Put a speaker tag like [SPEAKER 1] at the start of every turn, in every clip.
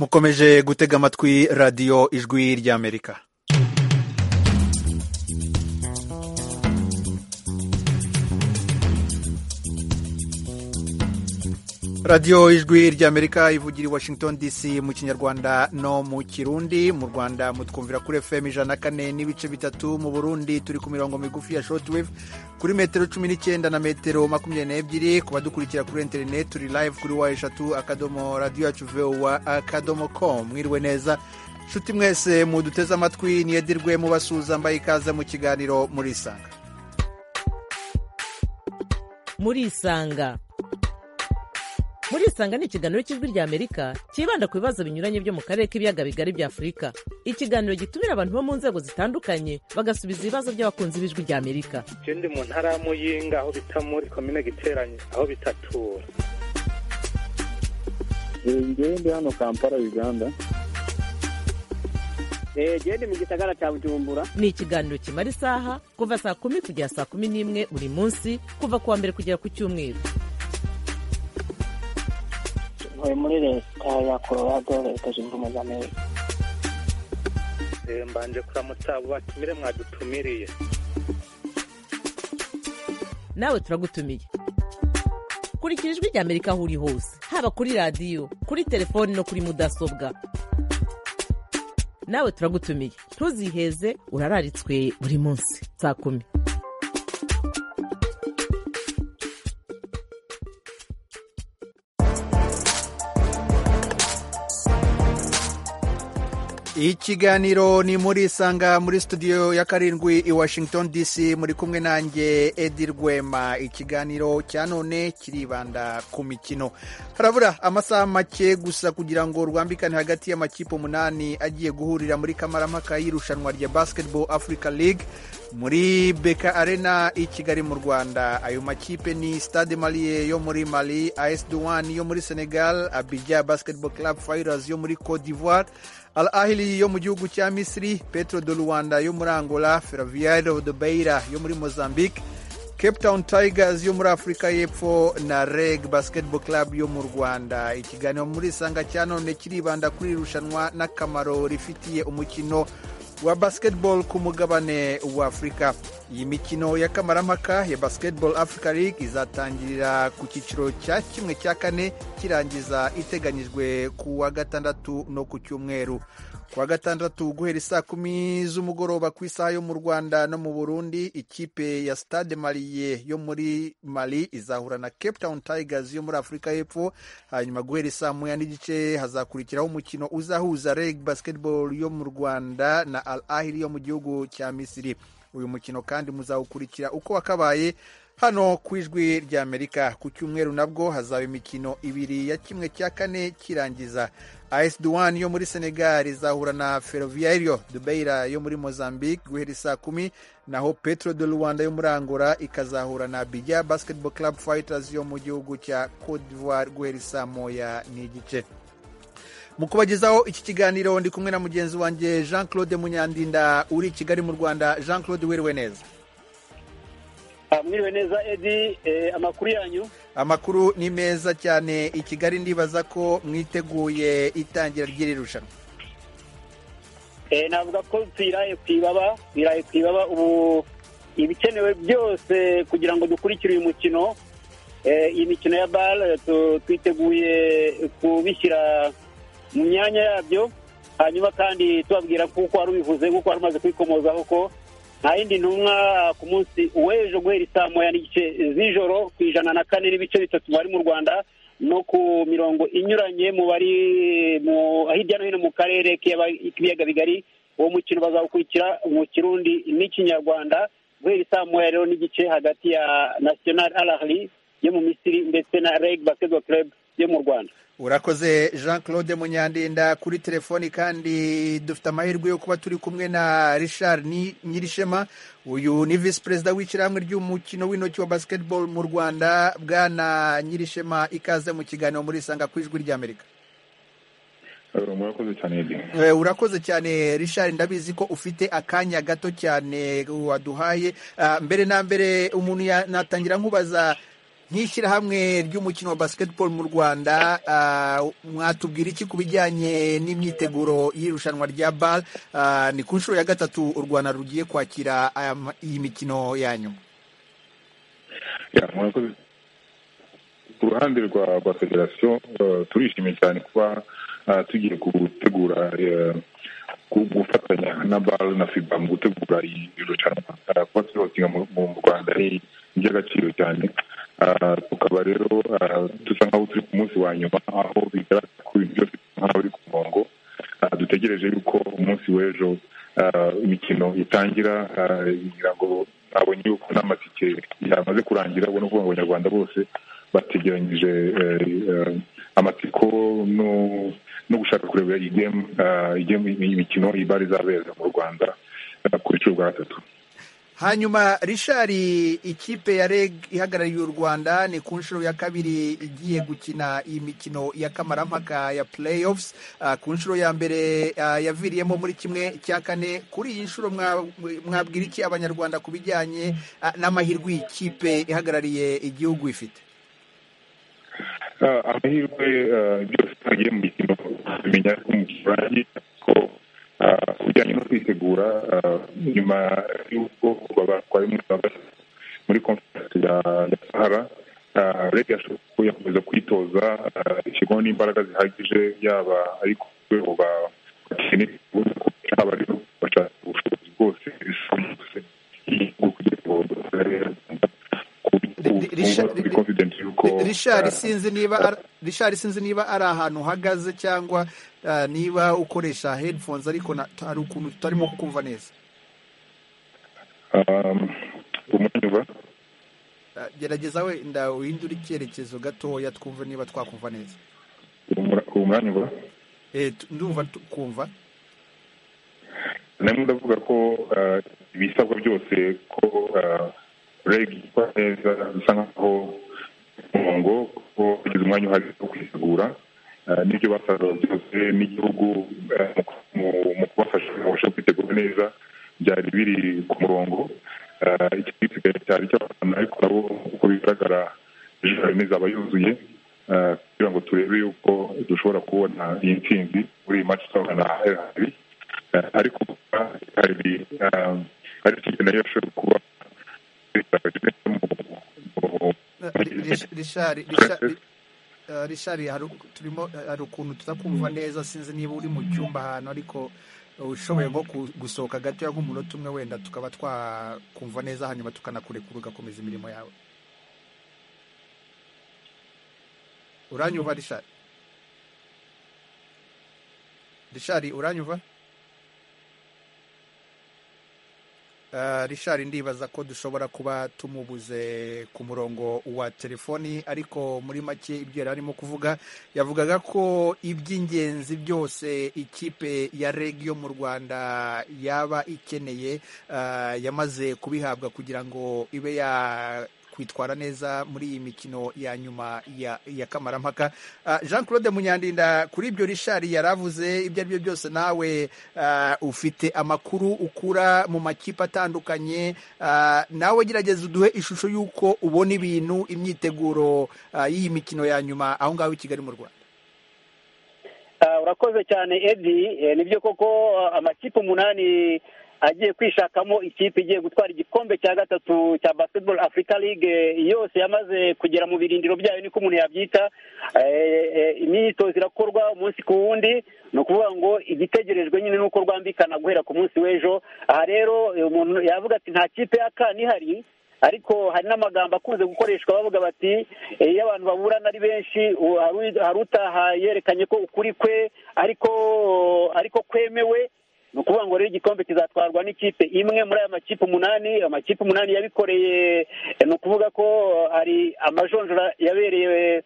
[SPEAKER 1] mukomeje gutega amatwi radiyo ijwi ry'amerika radiyo ijwi ry'amerika ivugira i washington dc mu kinyarwanda no mu kirundi mu rwanda mutwumvira kuri fm ijana na kane n'ibice bitatu mu burundi turi ku mirongo migufi ya shortwave kuri metero cumi n'icyenda na metero makumyabiri n'ebyiri ku badukurikira kuri interineti turi live kuri wa eshatu akadomo radiyo yacu vowa akadomo com mwiriwe neza nshuti mwese muduteze amatwi niyedirwe mubasuza mbaye ikaze mu kiganiro murisanga
[SPEAKER 2] murisanga murisanga ni ikiganiro cy'ijwi ry'amerika cyibanda ku bibazo binyuranye byo mu karere k'ibiyaga bigari bya afurika ikiganiro gitumira abantu bo mu nzego zitandukanye bagasubiza ibibazo by'abakunzi b'ijwi ry'amerika
[SPEAKER 3] je ndi mu ntara ya muyinga aho bita muri komine giteranye aho bitatura
[SPEAKER 4] ngewe ndi hano kampala uganda
[SPEAKER 5] genda mu gisagara cya bujumbura
[SPEAKER 2] ni ikiganiro kimara isaha kuva saa kumi kugera saa kumi n'imwe buri munsi kuva ku wa mbere kugera ku cyumweru
[SPEAKER 6] ntuye muri leta ya korowado leta zunze ubumwe za amerika
[SPEAKER 3] Eh, mbanje kuramutsa abo batumire mwadutumiriye
[SPEAKER 2] nawe turagutumiye kurikira ijwi ry'amerika aho uri hose haba kuri radiyo kuri telefoni no kuri mudasobwa nawe turagutumiye ntuziheze urararitswe buri munsi saa kumi
[SPEAKER 1] ikiganiro ni muri sanga muri studio ya karindwi i washington dc muri kumwe nanjye edi rwema ikiganiro cya none kiribanda ku mikino harabura amasaha make gusa kugira ngo rwambikane hagati y'amakipe umunani agiye guhurira muri kamarampaka y'irushanwa rya basketball africa league muri beka arena i kigali mu rwanda ayo makipe ni stade marie yo muri mali as duwani yo muri senegal abidja basketball club fighters yo muri cote d'ivoire al ahili yo mu gihugu cya misiri petro de rwanda yo muri angola ferroviario de beira yo muri mozambique cape town tigers yo muri afurika y'epfo na reg basketball club yo mu rwanda ikiganiro muri sanga cya none kiribanda kuri irushanwa n'akamaro rifitiye umukino wa basketball ku mugabane wa afurika iyi mikino ya kamarampaka ya basketball africa league izatangirira ku cyiciro cya kimwe cya kane kirangiza iteganyijwe ku wa gatandatu no ku cyumweru ku wa gatandatu guhera isaa kumi z'umugoroba ku isaha yo mu rwanda no mu burundi ikipe ya stade marie yo muri mali izahura na cape town tigers yo muri afurika y'epfo hanyuma guhera isaa moya n'igice hazakurikiraho umukino uzahuza reg basketball yo mu rwanda na al ahili yo mu gihugu cya misiri uyu mukino kandi muzawukurikira uko wakabaye hano ku ijwi ry'amerika ku cyumweru nabwo hazaba imikino ibiri ya kimwe cya kane kirangiza as duwani yo muri senegal izahura na ferroviario dubeira yo muri mozambique guhera isaa kumi naho petro de rwanda yo muri angola ikazahura na bija basketball club fighters yo mu gihugu cya cote d'ivoire guhera isaa moya n'igice mu kubagezaho iki kiganiro ndi kumwe na mugenzi wanjye jean claude munyandinda uri i kigali mu rwanda jean claude wiriwe neza
[SPEAKER 5] Ah, mwiriwe neza edi eh, amakuru yanyu
[SPEAKER 1] amakuru ni meza cyane i kigali ndibaza ko mwiteguye itangira ry'iri rushanwa
[SPEAKER 5] Eh, navuga ko twiraye ku ibaba twiraye ku ibaba ubu ibikenewe byose kugira ngo dukurikire uyu mukino Eh, iyi mikino ya bare tu- twiteguye kubishyira mu myanya yabyo hanyuma kandi tubabwira kuko wari ubivuze kuko wari umaze kwikomozaho ko nta yindi ntumwa ku munsi w'ejo guhera saa moya n'igice z'ijoro ku ijana na kane n'ibice bitatu bari mu rwanda no ku mirongo inyuranye mu bari mu hirya no hino mu karere k'iyaba- k'ibiyaga bigari uwo mukino bazawukurikira mu kirundi n'ikinyarwanda guhera saa moya rero n'igice hagati ya national arahari yo mu misiri ndetse na reg basketball club yo mu rwanda
[SPEAKER 1] urakoze jean claude munyandinda kuri telefoni kandi dufite amahirwe yo kuba turi kumwe na richard Ni- nyirishema uyu ni visi perezida w'ishyirahamwe ry'umukino w'intoki wa basketball mu rwanda bwana nyirishema ikaze mu kiganiro muri sanga ku ijwi ry'amerika
[SPEAKER 4] Eh, murakoze cyane edi
[SPEAKER 1] Eh, urakoze cyane richard ndabizi ko ufite akanya gato cyane waduhaye Ah, mbere na mbere umuntu ya- natangira nkubaza nk'ishyirahamwe ry'umukino wa basiketiboro mu rwanda ah, mwatubwira iki ku bijyanye n'imyiteguro y'irushanwa rya bal ni ku nshuro ya gatatu u rwanda rugiye kwakira aya ma- iyi mikino yanyu
[SPEAKER 4] Ya, murakoze. ku ruhande rwa rwa federasiyo eh, turishimye cyane kuba eh, tugiye gutegura eh, gu- gufatanya na bal na fiba mu gutegura iyi- iri rushanwa Eh, kuba turihotinga mu mu rwanda ni iby'agaciro cyane Eh, tukaba rero eh, dusa nkaho turi ku munsi wa nyuma aho bigaragara ko ibintu byose bisa nkaho biri ku murongo Eh, dutegereje yuko umunsi w'ejo eh, imikino itangira eh, kugira ngo abonye yuko n'amatike yamaze kurangira ubona ko abanyarwanda bose bategeranyije eh, eh, amatsiko no no gushaka kureba iyi game eh, iyi game- iyi mikino ibari izabera mu rwanda eh, ku bice bwa gatatu
[SPEAKER 1] hanyuma richard ikipe ya reg ihagarariye u rwanda ni ku nshuro ya kabiri igiye gukina iyi mikino ya kamarampaka ya playoffs Ah, ku nshuro ya mbere ah, yaviriyemo muri kimwe cya kane kuri iyi nshuro mwa- mwabwira iki abanyarwanda ku bijyanye ah, n'amahirwe iyi kipe ihagarariye igihugu ifite
[SPEAKER 4] Ah, amahirwe ah, byose twagiye mu mikino bimenya ko mu kirangi ko ah, ku bijyanye no kwitegura ah, nyuma y'uko baba- twari mu wa gatatu muri konferensi ya ya sahara ah, rege yashoboye gukomeza kwitoza ah, ishyirwaho n'imbaraga zihagije yaba ari ku rwego ba- bakeneye kubona ko haba rero bashaka ubushobozi bwose ibisabwa byose bwo kugira ngo
[SPEAKER 1] Richard-
[SPEAKER 4] turi confident yuko
[SPEAKER 1] richard
[SPEAKER 4] ah,
[SPEAKER 1] sinzi niba ar- richard sinzi niba ari ahantu uhagaze cyangwa ah, niba ukoresha headphones ariko na- hari ukuntu tutarimo kukumva neza
[SPEAKER 4] Um, umwanyuba
[SPEAKER 1] Ah, gerageza wenda uhindure icyerekezo gatoya twumve niba twakumva neza
[SPEAKER 4] umwanyuba
[SPEAKER 1] Eh, tu- ndumva tukumva
[SPEAKER 4] namwe ndavuga ko uh, ibisabwa byose ko uh, reg ikora neza bisa nkaho umurongo ko bagize umwanya uhagije wo kwitegura uh, n'ibyo basabwa byose n'igihugu uh, mu mu kubafasha ngo babashe kwitegura neza byari biri ku murongo uh, iki gisigaye cyari cy'abafana ariko nabo uko bigaragara ejo hari n'izaba yuzuye uh, kugira ngo turebe yuko dushobora kubona iyi ntsinzi muri iyi match tuzahura na rg Eh, ariko kuba hari eh, hari ikintu nayo yashobora kuba
[SPEAKER 1] Ah, Ri- Rish- Richard Richard- ah, Richard hari u- turimo hari ukuntu tutakumva neza sinzi niba uri mu cyumba ahantu ariko ushoboye nko ku- gusohoka gatoya nk'umunota umwe wenda tukaba twakumva neza hanyuma tukanakurekura ugakomeza imirimo yawe uranyumva Richard Richard uranyumva Ah, Richard ndibaza ko dushobora kuba tumubuze ku murongo wa telefoni ariko muri make ibyo yari arimo kuvuga yavugaga ko iby'ingenzi byose ikipe ya reg yo mu rwanda yaba ikeneye ah, yamaze kubihabwa kugira ngo ibe ya kwitwara neza muri iyi mikino ya nyuma ya, ya kamarampaka Ah, jean claude munyandinda kuri ibyo richard yaravuze ibyo ari byo byose nawe ah, ufite amakuru ukura mu makipe atandukanye ah, nawe gerageza uduhe ishusho y'uko ubona ibintu imyiteguro ah, y'iyi mikino ya nyuma aho ngaho i kigali mu rwanda
[SPEAKER 5] Ah, urakoze cyane edi Eh, nibyo koko ah, amakipe umunani agiye kwishakamo ikipe igiye gutwara igikombe cya gatatu cya basketball africa league eh, yose yamaze kugera mu birindiro byayo niko umuntu yabyita Eh, eh, imyitozo irakorwa umunsi ku wundi ni ukuvuga ngo igitegerejwe nyine ni uko rwambikana guhera ku munsi w'ejo aha rero eh, umuntu yavuga ati nta kipe y'akana ihari ariko hari n'amagambo akunze gukoreshwa bavuga bati "Eh, iyo abantu baburana ari benshi u- hari u- hari utaha yerekanye ko ukuri kwe ariko ariko kwemewe ni ukuvuga ngo rero igikombe kizatwarwa n'ikipe imwe muri aya makipe umunani amakipe umunani yabikoreye eh, ni ukuvuga ko eh, hari amajonjora yabereye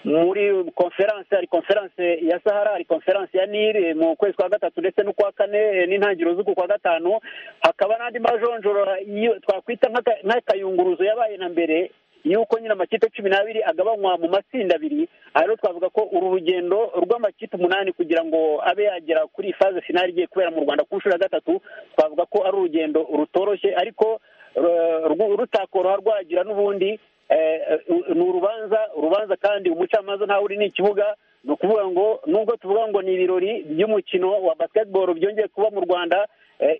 [SPEAKER 5] muri konferanse hari konferanse ya sahara hari konferanse ya nili eh, mu kwezi kwa gatatu ndetse n'ukwa kane eh, n'intangiriro z'uku kwa gatanu hakaba n'andi majonjoro iyo- twakwita nk'aka- nk'akayunguruzo yabaye na mbere y'uko nyine amakipe cumi n'abiri agabanywa mu matsinda abiri aha rero twavuga ko uru rugendo rw'amakipe umunani kugira ngo abe yagera kuri iyi faze finali igiye kubera mu rwanda ku nshuro ya gatatu twavuga ko ari urugendo rutoroshye ariko eh, rwo- rutakoroha rwagira n'ubundi ni urubanza urubanza kandi umucamanza ntawe uri ni ikibuga ni ukuvuga ngo nubwo tuvuga ngo ni ibirori by'umukino wa basketball byongeye kuba mu rwanda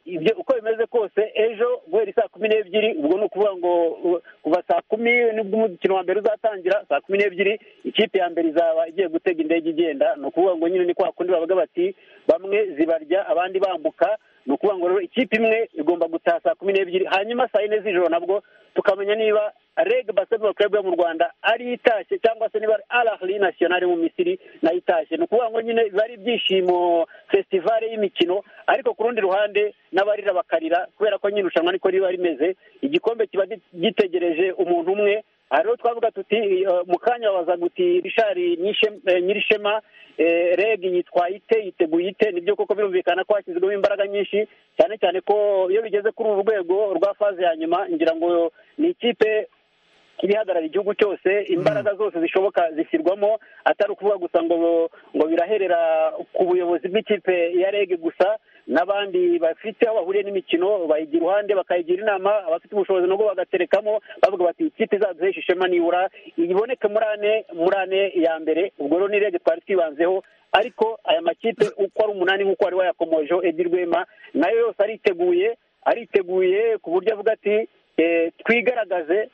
[SPEAKER 5] ibyo uko bimeze kose ejo guhera saa kumi n'ebyiri ubwo ni ukuvuga ngo kuva saa kumi nibwo umukino wa mbere uzatangira saa kumi n'ebyiri ikipe ya mbere izaba igiye gutega indege igenda ni ukuvuga ngo nyine ni kwa kundi bavuga bati bamwe zibarya abandi bambuka ni ukuvuga ngo rero ikipe imwe igomba gutaha saa kumi n'ebyiri hanyuma saa yine z'ijoro nabwo tukamenya niba reg basketball club yo mu rwanda ari itashye cyangwa se niba arahli national mu misiri nayo itashye ni ukuvuga ngo nyine biba ari ibyishimo festivale y'imikino ariko ku rundi ruhande n'abarira bakarira kubera ko nyine irushanwa niko riba rimeze igikombe kiba gitegereje umuntu umwe aha rero twavuga tuti mu kanya wabaza guti rishari nyirishema reg yitwaye ite yiteguye ite nibyo koko birumvikana ko hashyizwemo imbaraga nyinshi cyane cyane ko iyo bigeze kuri uru rwego rwa faze ya nyuma ngira ngo ni ikipe ibihagarara igihugu cyose imbaraga zose zishoboka zishyirwamo atari ukuvuga gusa ngo ngo biraherera ku buyobozi bw'ikipe ya reg gusa n'abandi bafite aho bahuriye n'imikino bayigira iruhande bakayigira inama abafite ubushobozi nabwo bagaterekamo bavuga bati ikipe izaduhesha ishema nibura iboneke muri ane muri ane ya mbere ubwo rero ni rege twari twibanzeho ariko aya makipe uko ari umunani nk'uko wari wayakomojeho edi rwema nayo yose ariteguye ariteguye ku buryo avuga ati twigaragaze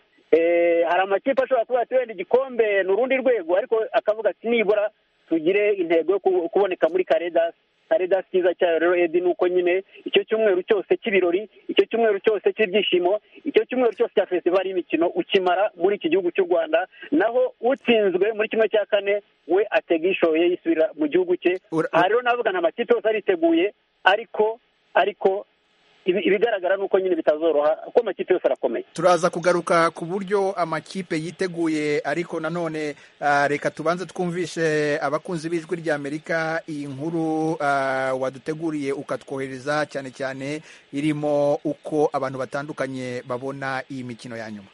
[SPEAKER 5] hari amakipe ashobora kuba yatubera igikombe ni urundi rwego ariko akavuga ati nibura tugire intego yo kuboneka muri karedasi karedasi cyiza cyayo rero edi ni uko nyine icyo cyumweru cyose cy'ibirori icyo cyumweru cyose cy'ibyishimo icyo cyumweru cyose cya festivali y'imikino ukimara muri iki gihugu cy'u rwanda naho utsinzwe muri kimwe cya kane we atega ishoye yisubira mu gihugu cye aha rero navuga nta makipe yose ariteguye ariko ariko ibigaragara ni uko nyine bitazoroha kuko amakipe yose arakomeye
[SPEAKER 1] turaza kugaruka ku buryo amakipe yiteguye ariko nanone reka tubanze twumvishe abakunzi b'ijwi rya amerika iyi nkuru waduteguriye ukatwohereza cyane cyane irimo uko abantu batandukanye babona iyi mikino ya nyuma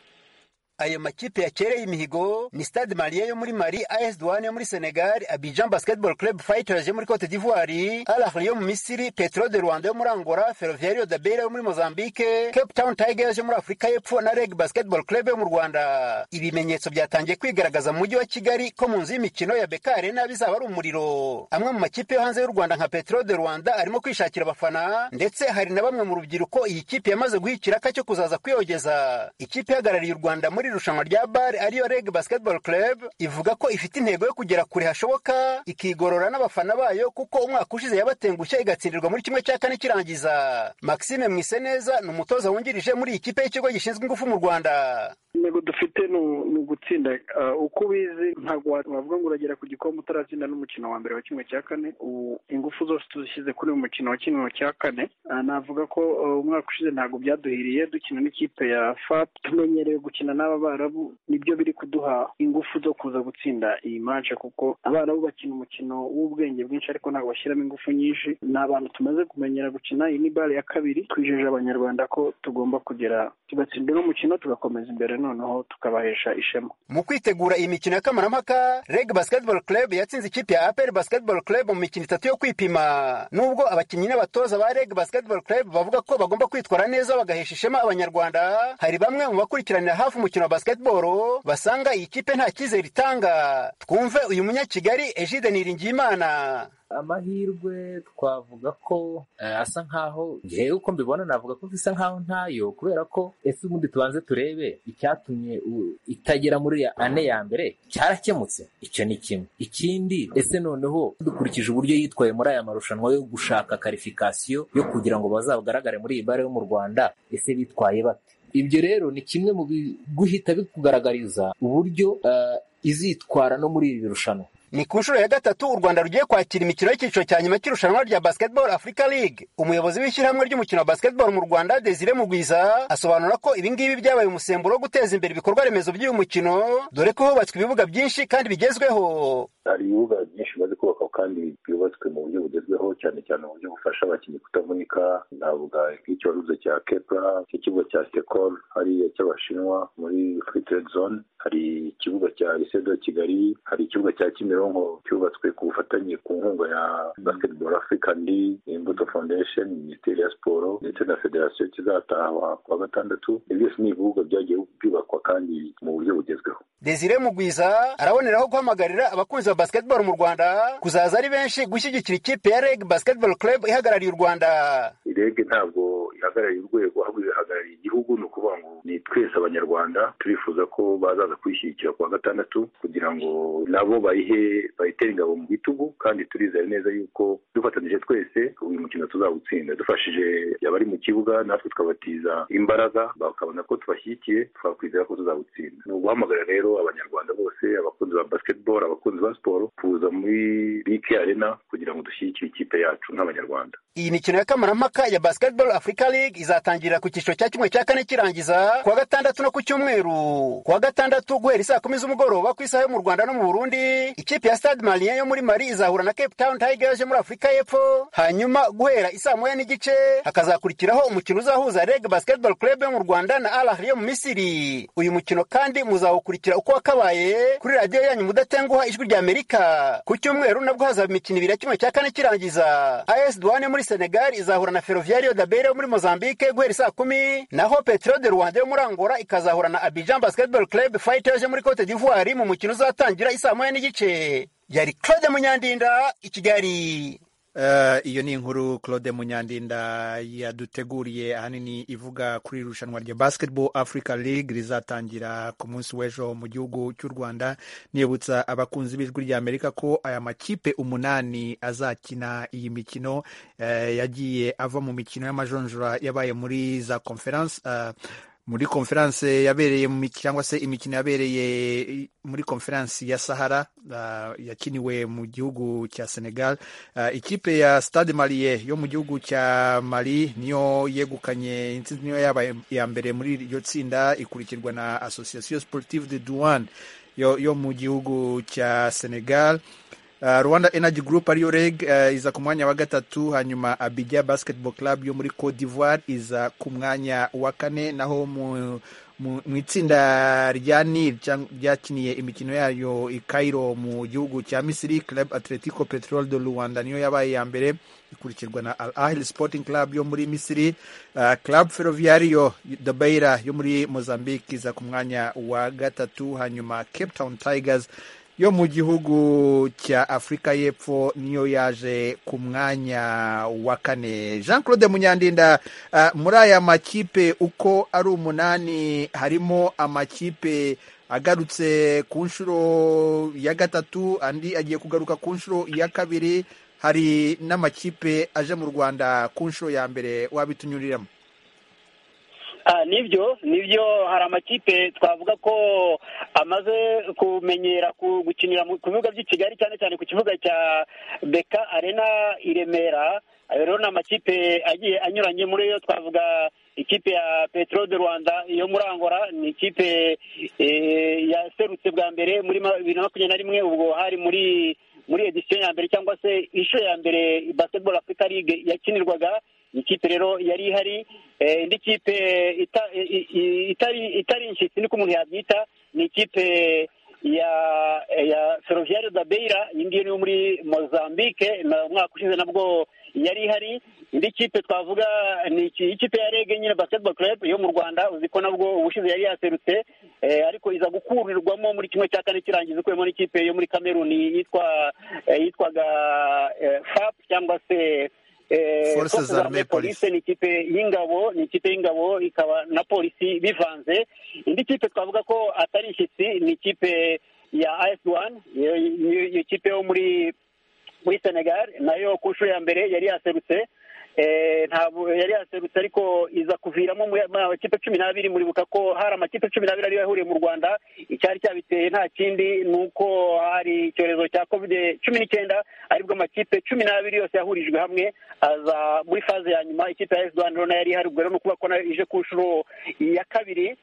[SPEAKER 7] ayo makipe yakereye imihigo ni stade malien yo muri mali as douane yo muri senegal abidjan basketball club fighters yo muri cote d'ivoire al ahly yo mu misiri petro de rwanda yo muri angola ferroviaire yo dabera yo muri mozambique cape town tigers yo muri afurika y'epfo na reg basketball club yo mu rwanda ibimenyetso byatangiye kwigaragaza mu mujyi wa kigali ko mu nzu y'imikino ya beka arena bizaba ari umuriro amwe mu makipe yo hanze y'u rwanda nka petro de rwanda arimo kwishakira abafana ndetse hari na bamwe mu rubyiruko iyi kipe yamaze guha ikiraka cyo kuzaza kwiyogeza ikipe ihagarariye u rwanda muri irushanwa rya bare ariyo reg basketball club ivuga ko ifite intego yo kugera kure hashoboka ikigorora n'abafana bayo kuko umwaka ushize yabatengushye igatsindirwa muri kimwe cya kane kirangiza maxime mwiseneza ni umutoza wungirije muri iyi kipe y'ikigo gishinzwe ingufu mu rwanda
[SPEAKER 8] intego dufite ni ugutsinda uko ubizi ntabwo wavuga ngo uragera ku gikombe utaratsinda n'umukino wa mbere wa kimwe cya kane ubu ingufu zose tuzishyize kuri uyu mukino wa kimwe cya kane navuga ko umwaka ushize ntabwo byaduhiriye dukina n'ikipe ya fat tumenyereye gukina n'abarabu nibyo biri kuduha ingufu zo kuza gutsinda iyi manca kuko abarabu bakina umukino w'ubwenge bwinshi ariko ntabwo bashyiramo ingufu nyinshi ni abantu tumaze kumenyera gukina iyi ni bare ya kabiri twijeje abanyarwanda ko tugomba kugera tugatsinda n'umukino tugakomeza imbere noneho tukabahesha ishema
[SPEAKER 7] mu kwitegura iyi mikino ya kamarampaka reg basketball club yatsinze ikipe ya apel basketball club mu mikino itatu yo kwipima nubwo abakinnyi n'abatoza ba reg basketball club bavuga ko bagomba kwitwara neza bagahesha ishema abanyarwanda hari bamwe mu bakurikiranira hafi umukino wa basketball basanga iyi kipe nta cyizere itanga twumve uyu munyakigali egide niringiyimana
[SPEAKER 9] amahirwe twavuga ko asa nkaho ngewe uko mbibona navuga ko bisa nkaho ntayo kubera ko ese ubundi tubanze turebe icyatumye itagera muri ane ya mbere cyarakemutse icyo ni kimwe ikindi ese noneho dukurikije uburyo yitwaye muri aya marushanwa yo gushaka karifikasiyo yo kugira ngo bazagaragare muri iyi bare yo mu rwanda ese bitwaye bate ibyo rero ni kimwe mu biguhita bikugaragariza uburyo izitwara no muri iri rushanwa
[SPEAKER 7] ni ku nshuro ya gatatu u rwanda rugiye kwakira imikino y'icyiciro cya nyuma cy'irushanwa rya basketball africa league umuyobozi w'ishyirahamwe ry'umukino wa basketball mu rwanda desire mugwiza asobanura ko ibi ngibi byabaye umusemburo wo guteza imbere ibikorwa remezo by'uyu mukino dore ko hubatswe ibibuga byinshi kandi bigezweho
[SPEAKER 10] hari ibibuga byinshi bimaze kubaka kandi byubatswe mu buryo bugezweho cyane cyane mu buryo bufasha abakinnyi kutavunika navuga nk'icyo waruze cya kepra ikibuga cya sekol hariya cy'abashinwa muri free trade zone hari ikibuga cya lisedo kigali hari ikibuga cya kimironko cyubatswe ku bufatanye ku nkunga ya basketball african league imbuto foundation minisiteri ya siporo ndetse na federasiyo kizatahwa kuwa gatandatu ibyo byose ni ibibuga byagiye byubakwa kandi mu buryo bugezweho
[SPEAKER 7] desire mugwiza araboneraho guhamagarira abakunzi ba basketball mu rwanda kuzaza ari benshi gushyigikira ikipe ya reg basketball club ihagarariye u rwanda
[SPEAKER 10] rege ntabwo ihagarariye urwego ahubwo ihagarariye igihugu ni ukuvuga ngo ni twese abanyarwanda turifuza ko bazaza kuyishyigikira kuwa gatandatu kugira ngo nabo bayihe bayitere ingabo mu bitugu kandi turizere neza yuko dufatanyije twese uyu mukino tuzawutsinda dufashije abari mu kibuga natwe twabatiza imbaraga bakabona ko tubashyigikiye twakwizera ko tuzawutsinda ni uguhamagarira rero abanyarwanda bose abakunzi ba basketball abakunzi ba siporo kuza muri bike arena kugira ngo dushyigikire ikipe yacu nk'abanyarwanda
[SPEAKER 7] iyi mikino ya kamarampaka ya basketball africa league izatangirira ku cyiciro cya kimwe cya kane kirangiza kuwa gatandatu no ku cyumweru kuwa gatandatu guhera saa kumi z'umugoroba ku isaha yo mu rwanda no mu burundi ikipe ya stade malien yo muri mari izahura na cape town tigers yo muri afurika y'epfo hanyuma guhera isaa moya n'igice hakazakurikiraho umukino uzahuza reg basketball club yo mu rwanda na al ahly yo mu misiri uyu mukino kandi muzawukurikira uko wakabaye kuri radiyo yanyu mudatenguha ijwi rya amerika ku cyumweru nabwo hazaba imikino ibiri ya kimwe cya kane kirangiza as duwane muri senegal izahura na ferroviario dabere yo muri mozambique guhera saa kumi naho petro de rwanda yo muri angola ikazahura na abijan basketball club fighters yo muri cote d'ivoire mu mukino uzatangira isaa moya n'igice yari claude munyandinda i kigali
[SPEAKER 1] iyo ni inkuru claude munyandinda yaduteguriye ahanini ivuga kuri iri rushanwa rya basketball africa league rizatangira ku munsi w'ejo mu gihugu cy'u rwanda nibutsa abakunzi b'ijwi rya amerika ko aya makipe umunani azakina iyi mikino eh, yagiye ava mu mikino y'amajonjora yabaye muri za conference eh, muri konferanse yabereye cyangwa se imikino yabereye muri konferanse ya sahara uh, yakiniwe mu gihugu cya senegal uh, ikipe ya stade marie yo mu gihugu cya mali niyo yegukanye intsinzi niyo yabaye ya mbere muri iryo tsinda ikurikirwa na association sportive de douane yo, yo mu gihugu cya senegal Uh, rwanda energy group ariyo reg uh, iza ku mwanya wa gatatu hanyuma abidja basketball club yo muri cote d'ivoire iza ku mwanya wa kane naho mu mu itsinda rya nil ryakiniye imikino yayo i cairo mu gihugu cya misiri club atletico petrol de rwanda niyo yabaye ya mbere ikurikirwa na al ahli sporting club yo muri misiri uh, club ferroviario dabeira yo muri mozambique iza ku mwanya wa gatatu hanyuma cape town tigers yo mu gihugu cya afurika y'epfo niyo yaje ku mwanya wa kane jean claude munyandinda uh, muri aya makipe uko ari umunani harimo amakipe agarutse ku nshuro ya gatatu andi agiye kugaruka ku nshuro ya kabiri hari n'amakipe aje mu rwanda ku nshuro ya mbere wabitunyuriramo
[SPEAKER 5] nibyo nibyo hari amakipe twavuga ko amaze kumenyera gukinira ku bibuga by'i kigali cyane cyane ku kibuga cya beka arena i remera ayo rero ni amakipe agiye anyuranye muri yo twavuga ikipe ya petro de rwanda yo muri angola ni ikipe yaserutse bwa mbere muri bibiri na makumyabiri na rimwe ubwo hari muri muri edisiyo ya mbere cyangwa se inshuro ya mbere basketball africa league yakinirwaga ikipe rero yari ihari indi kipe itari inshyitsi niko umuntu yabyita ni ikipe ya ya ferroviario da beira iyi ngiyi niyo muri mozambique umwaka ushize nabwo yari ihari indi kipe twavuga ni ikipe ya rege nyine basketball club yo mu rwanda uzi ko nabwo ubushize yari yaserutse ariko iza gukurirwamo muri kimwe cya kane kirangiza ikubiyemo n'ikipe yo muri kameruni yitwa yitwaga fap cyangwa se polisi ni ikipe y'ingabo ni ikipe y'ingabo ikaba na polisi bivanze indi kipe twavuga ko atari inshyitsi ni ikipe ya ayesi wani iyo kipe yo muri muri senegal nayo ku nshuro ya mbere yari yaserutse ntabwo yari yaserutse ariko iza kuviramo muri amakipe cumi n'abiri muribuka ko hari amakipe cumi n'abiri ariyo yahuriye mu rwanda icyari cyabiteye nta kindi ni uko hari icyorezo cya kovide cumi n'icyenda aribwo amakipe cumi n'abiri yose yahurijwe hamwe aza muri faze ya nyuma ikipe ya esi rwanda nayo yari ihari ubwo rero ni ukuvuga ko nayo ije ku nshuro ya kabiri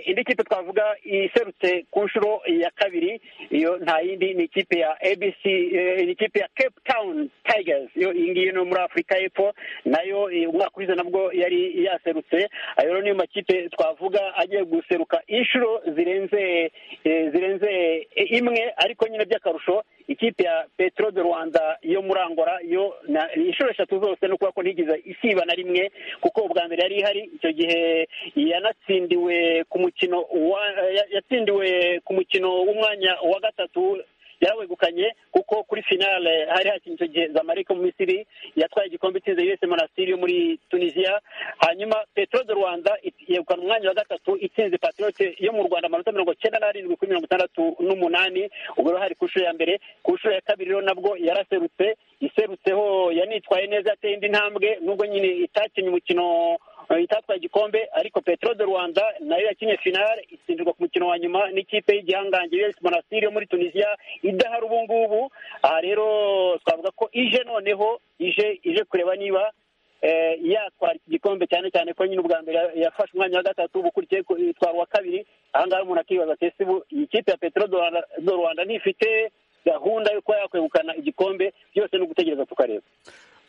[SPEAKER 5] indi kipe twavuga iserutse ku nshuro ya kabiri iyo nta yindi ni ikipe ya abc eh, ni ikipe ya cape town tigers iyo iyi ngiyi no muri afurika y'epfo nayo eh, umwaka ushize nabwo yari yaserutse ayo rero niyo makipe twavuga agiye guseruka inshuro zirenze eh, zirenze eh, imwe ariko nyine by'akarusho ikipe ya petro de rwanda yo muri angola yo na- ni inshuro eshatu zose no kuba ko ntigize isiba na rimwe kuko ubwa mbere yari ihari icyo gihe yanatsindiwe ku mukino wa- ya- yatsindiwe ku mukino w'umwanya wa gatatu yarawegukanye kuko kuri finale hari hakinye icyo gihe zamalek yo mu misiri yatwaye igikombe itsinze us monastir yo muri tunisia hanyuma petro de rwanda it- yegukana umwanya wa gatatu itsinze patriote yo mu rwanda amanota mirongo cyenda n'arindwi kuri mirongo itandatu n'umunani ubwo rero hari ku nshuro ya mbere ku nshuro ya kabiri rero nabwo yaraserutse iserutseho yanitwaye neza yateye indi ntambwe nubwo nyine itakinye umukino eh, itatwaye igikombe ariko petro de rwanda nayo yakinye finale itsindirwa ku mukino wa nyuma n'ikipe y'igihangange us monastir yo muri tunisia idahari ubu ngubu aha rero twavuga ko ije noneho ije ije kureba niba eh, yatwara iki gikombe cyane cyane ko nyine ubwa mbere yafashe umwanya wa gatatu bukurikiye ko itwara uwa kabiri aha ngaha umuntu akibaza ati ese ubu iyi kipe ya petero do Rwanda- do rwanda ntifite gahunda yo kuba yakwegukana igikombe byose ni ugutegereza tukareba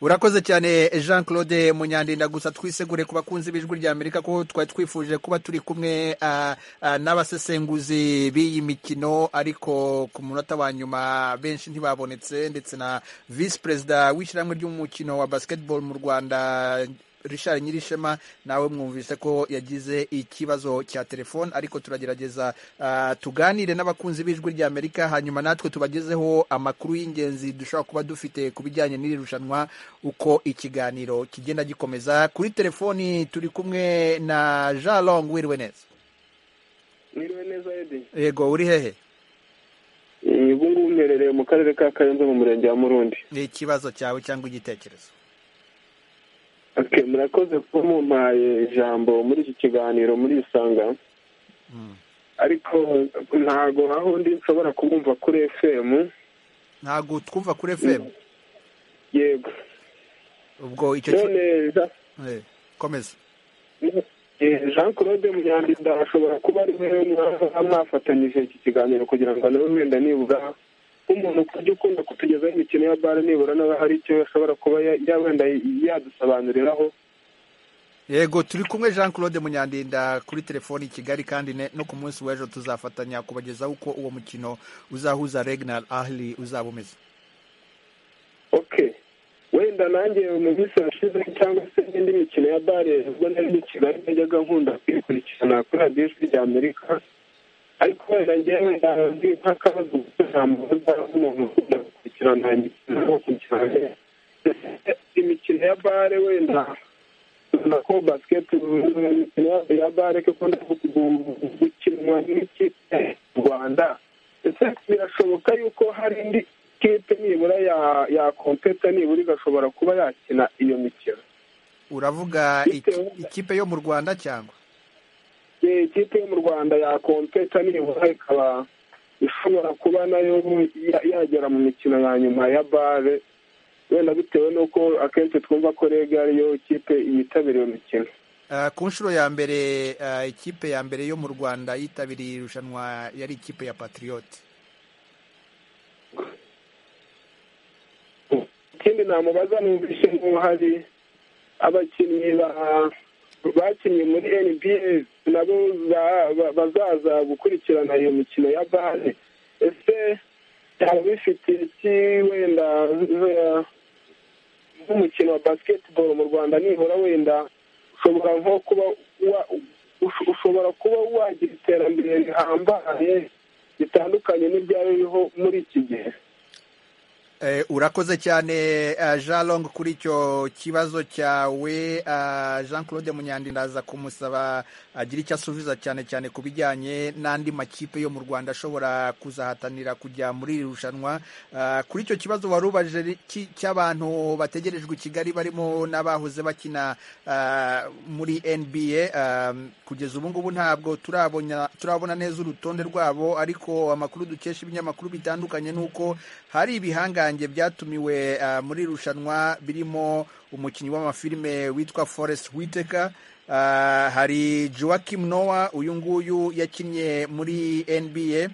[SPEAKER 1] urakoze cyane jean claude munyandinda gusa twisegure ku bakunzi b'ijwi rya amerika ko twari twifuje kuba turi kumwe ah, ah, n'abasesenguzi b'iyi mikino ariko ku munota wa nyuma benshi ntibabonetse ndetse na visi perezida w'ishyirahamwe ry'umukino wa basketball mu rwanda richard nyirishema nawe mwumvise ko yagize ikibazo cya telefone ariko turagerageza ah, tuganire n'abakunzi b'ijwi rya amerika hanyuma natwe tubagezeho amakuru y'ingenzi dushobora kuba dufite ku bijyanye n'iri rushanwa uko ikiganiro kigenda gikomeza kuri telefoni turi kumwe na jean long wiriwe neza
[SPEAKER 11] Niriwe neza Edi.
[SPEAKER 1] yego uri hehe
[SPEAKER 11] Eh, Ubu ngubu mperereye mu karere ka Kayonza mu murenge wa Murundi.
[SPEAKER 1] ni ikibazo cyawe cyangwa igitekerezo
[SPEAKER 11] Okay, murakoze kuba mumpaye ijambo muri iki kiganiro muri Isanga. Ariko ntago aho ndi nshobora kumwumva kuri FM.
[SPEAKER 1] ntabwo twumva kuri fm
[SPEAKER 11] Yego.
[SPEAKER 1] ubwo icyo ki-
[SPEAKER 11] None Ja-
[SPEAKER 1] Eh, komeza
[SPEAKER 11] eh, Jean Claude Munyandinda ashobora kuba ari we mwaba mwafatanyije iki kiganiro kugira ngo nawe wenda nibura nk'umuntu ujya ukunda kutugezaho imikino ya bare nibura nawe hari icyo ashobora kuba ya- ya- wenda yadusobanuriraho
[SPEAKER 1] yego turi kumwe jean claude munyandinda kuri telefoni i kigali kandi ne- no ku munsi w'ejo tuzafatanya kubagezaho uko uwo mukino uzahuza regnal ahli uzaba umeze
[SPEAKER 11] wenda nanjye mu minsi yashize cyangwa se n'indi mikino ya bare ubwo nari mu kigali najyaga nkunda kuyikurikirana kuri radiyo ijwi rya amerika ariko wenda ngewe ndi nk'akabazo gusa nta mubaza nk'umuntu ukunda gukurikirana imikino yo gukurikirana imikino ya bare wenda na ko basiketi imikino ya- ya bare ko ikunda gu- gu- gukinwa n'ikipe y'u rwanda ndetse birashoboka yuko hari indi kipe nibura ya ya kompeta nibura igashobora kuba yakina iyo mikino
[SPEAKER 1] uravuga iki- ikipe yo mu rwanda cyangwa
[SPEAKER 11] Eh, ikipe yo mu rwanda ya kompeta nibura ikaba ishobora kuba nayo ya- yagera mu mikino ya nyuma ya bare wenda bitewe n'uko akenshi twumva ko rege ariyo kipe yitabira iyo mikino
[SPEAKER 1] Eh, ku nshuro ya mbere eh, ikipe ya mbere yo mu rwanda yitabiriye irushanwa yari ikipe ya patriote
[SPEAKER 11] ikindi namubaza numvise nk'uhari abakinnyi ba- bakinnye muri nba nabo za- ba- bazaza gukurikirana iyo mikino ya bare ese byaba bifitiye iki wenda eh, nk'umukino wa basketball mu rwanda nibura wenda ushobora nko kuba wa- ush- ushobora kuba wagira iterambere rihambaye ritandukanye n'ibyari biriho muri iki gihe
[SPEAKER 1] Eh, urakoze cyane eh, jean long kuri icyo kibazo cyawe eh, jean claude munyandi ndaza kumusaba agira icyo asubiza cyane cyane ku bijyanye n'andi makipe yo mu rwanda ashobora kuzahatanira kujya muri iri rushanwa Eh, kuri icyo kibazo wari ubaje ri- ki- cy'abantu bategerejwe i kigali barimo n'abahoze bakina eh, muri nba eh, kugeza ubu ngubu ntabwo turabona turabona neza urutonde rwabo ariko amakuru dukesha ibinyamakuru bitandukanye ni uko hari ibihangange byatumiwe eh, muri irushanwa birimo umukinnyi w'amafilime witwa forest whitaker eh, hari Joachim Noah uyu nguyu yakinnye muri NBA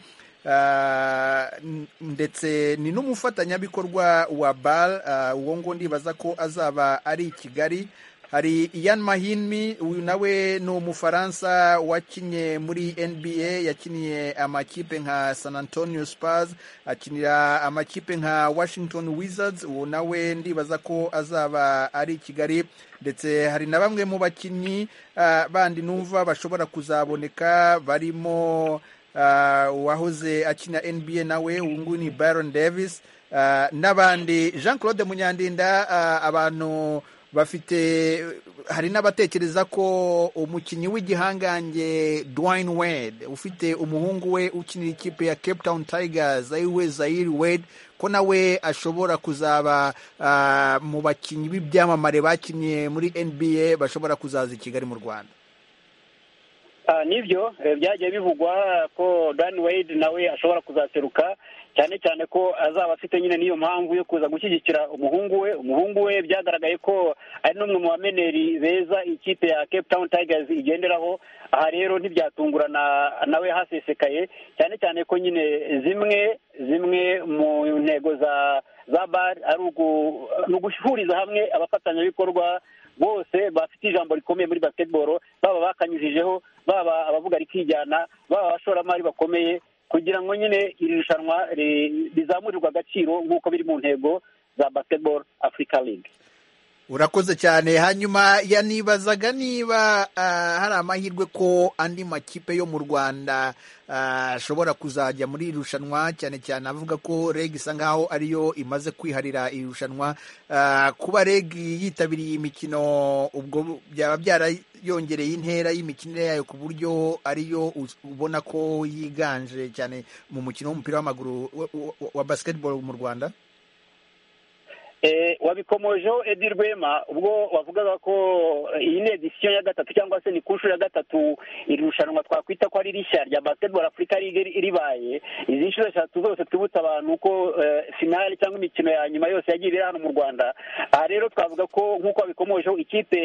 [SPEAKER 1] ndetse ni n'umufatanyabikorwa wa bal uwo ngo ndibaza ko azaba ari i kigali hari Ian Mahinmi uyu nawe ni umufaransa wakinnye muri NBA yakiniye amakipe nka San Antonio Spurs akinira amakipe nka Washington Wizards uwo nawe ndibaza ko azaba ari i Kigali ndetse hari na bamwe mu bakinnyi ah, bandi numva bashobora kuzaboneka barimo ah, uwahoze akina NBA nawe ubu nguyu ni Baron Davis ah, n'abandi Jean Claude Munyandinda ah, abantu bafite hari n'abatekereza ko umukinnyi w'igihangange Dwayne Wade ufite umuhungu we ukinira ikipe ya Cape Town Tigers ariwe Zaire Wade ko nawe ashobora kuzaba ah, mu bakinnyi b'ibyamamare bakinnye muri NBA bashobora kuzaza i Kigali mu Rwanda
[SPEAKER 5] Ah, nibyo eh, byagiye bivugwa ko Dan Wade nawe ashobora kuzaseruka cyane cyane ko azaba afite nyine n'iyo mpamvu yo kuza gushyigikira umuhungu we umuhungu we byagaragaye ko ari n'umwe mu bameneri beza ikipe ya Cape Town Tigers igenderaho aha rero ntibyatungurana nawe hasesekaye cyane cyane ko nyine zimwe zimwe mu ntego za za bar ari ugu- ni uguhuriza hamwe abafatanyabikorwa bose bafite ijambo rikomeye muri basketball baba bakanyujijeho baba abavuga rikijyana baba abashoramari bakomeye kugira ngo nyine iri rushanwa ri- rizamurirwe agaciro nk'uko biri mu ntego za basketball africa league
[SPEAKER 1] urakoze cyane hanyuma yanibazaga niba ah, hari amahirwe ko andi makipe yo mu rwanda ah, ashobora kuzajya muri iri rushanwa cyane cyane avuga ko reg isa nkaho ariyo imaze kwiharira iri rushanwa Ah, kuba reg yitabiriye imikino ubwo byaba byarayongereye intera y'imikinire yayo ku buryo ariyo us- ubona ko yiganje cyane mu mukino w'umupira w'amaguru wa- wa- wa basketball mu rwanda
[SPEAKER 5] Eh, wabikomojeho edi rwema ubwo wavugaga ko eh, iyi ni edisiyo ya gatatu cyangwa se ni ku nshuro ya gatatu iri rushanwa twakwita ko ari rishya rya basketball africa league ri- ribaye izi nshuro eshatu zose twibutsa abantu ko eh, finale cyangwa imikino ya nyuma yose yagiye ibera hano mu rwanda aha rero twavuga ko nk'uko wabikomojeho ikipe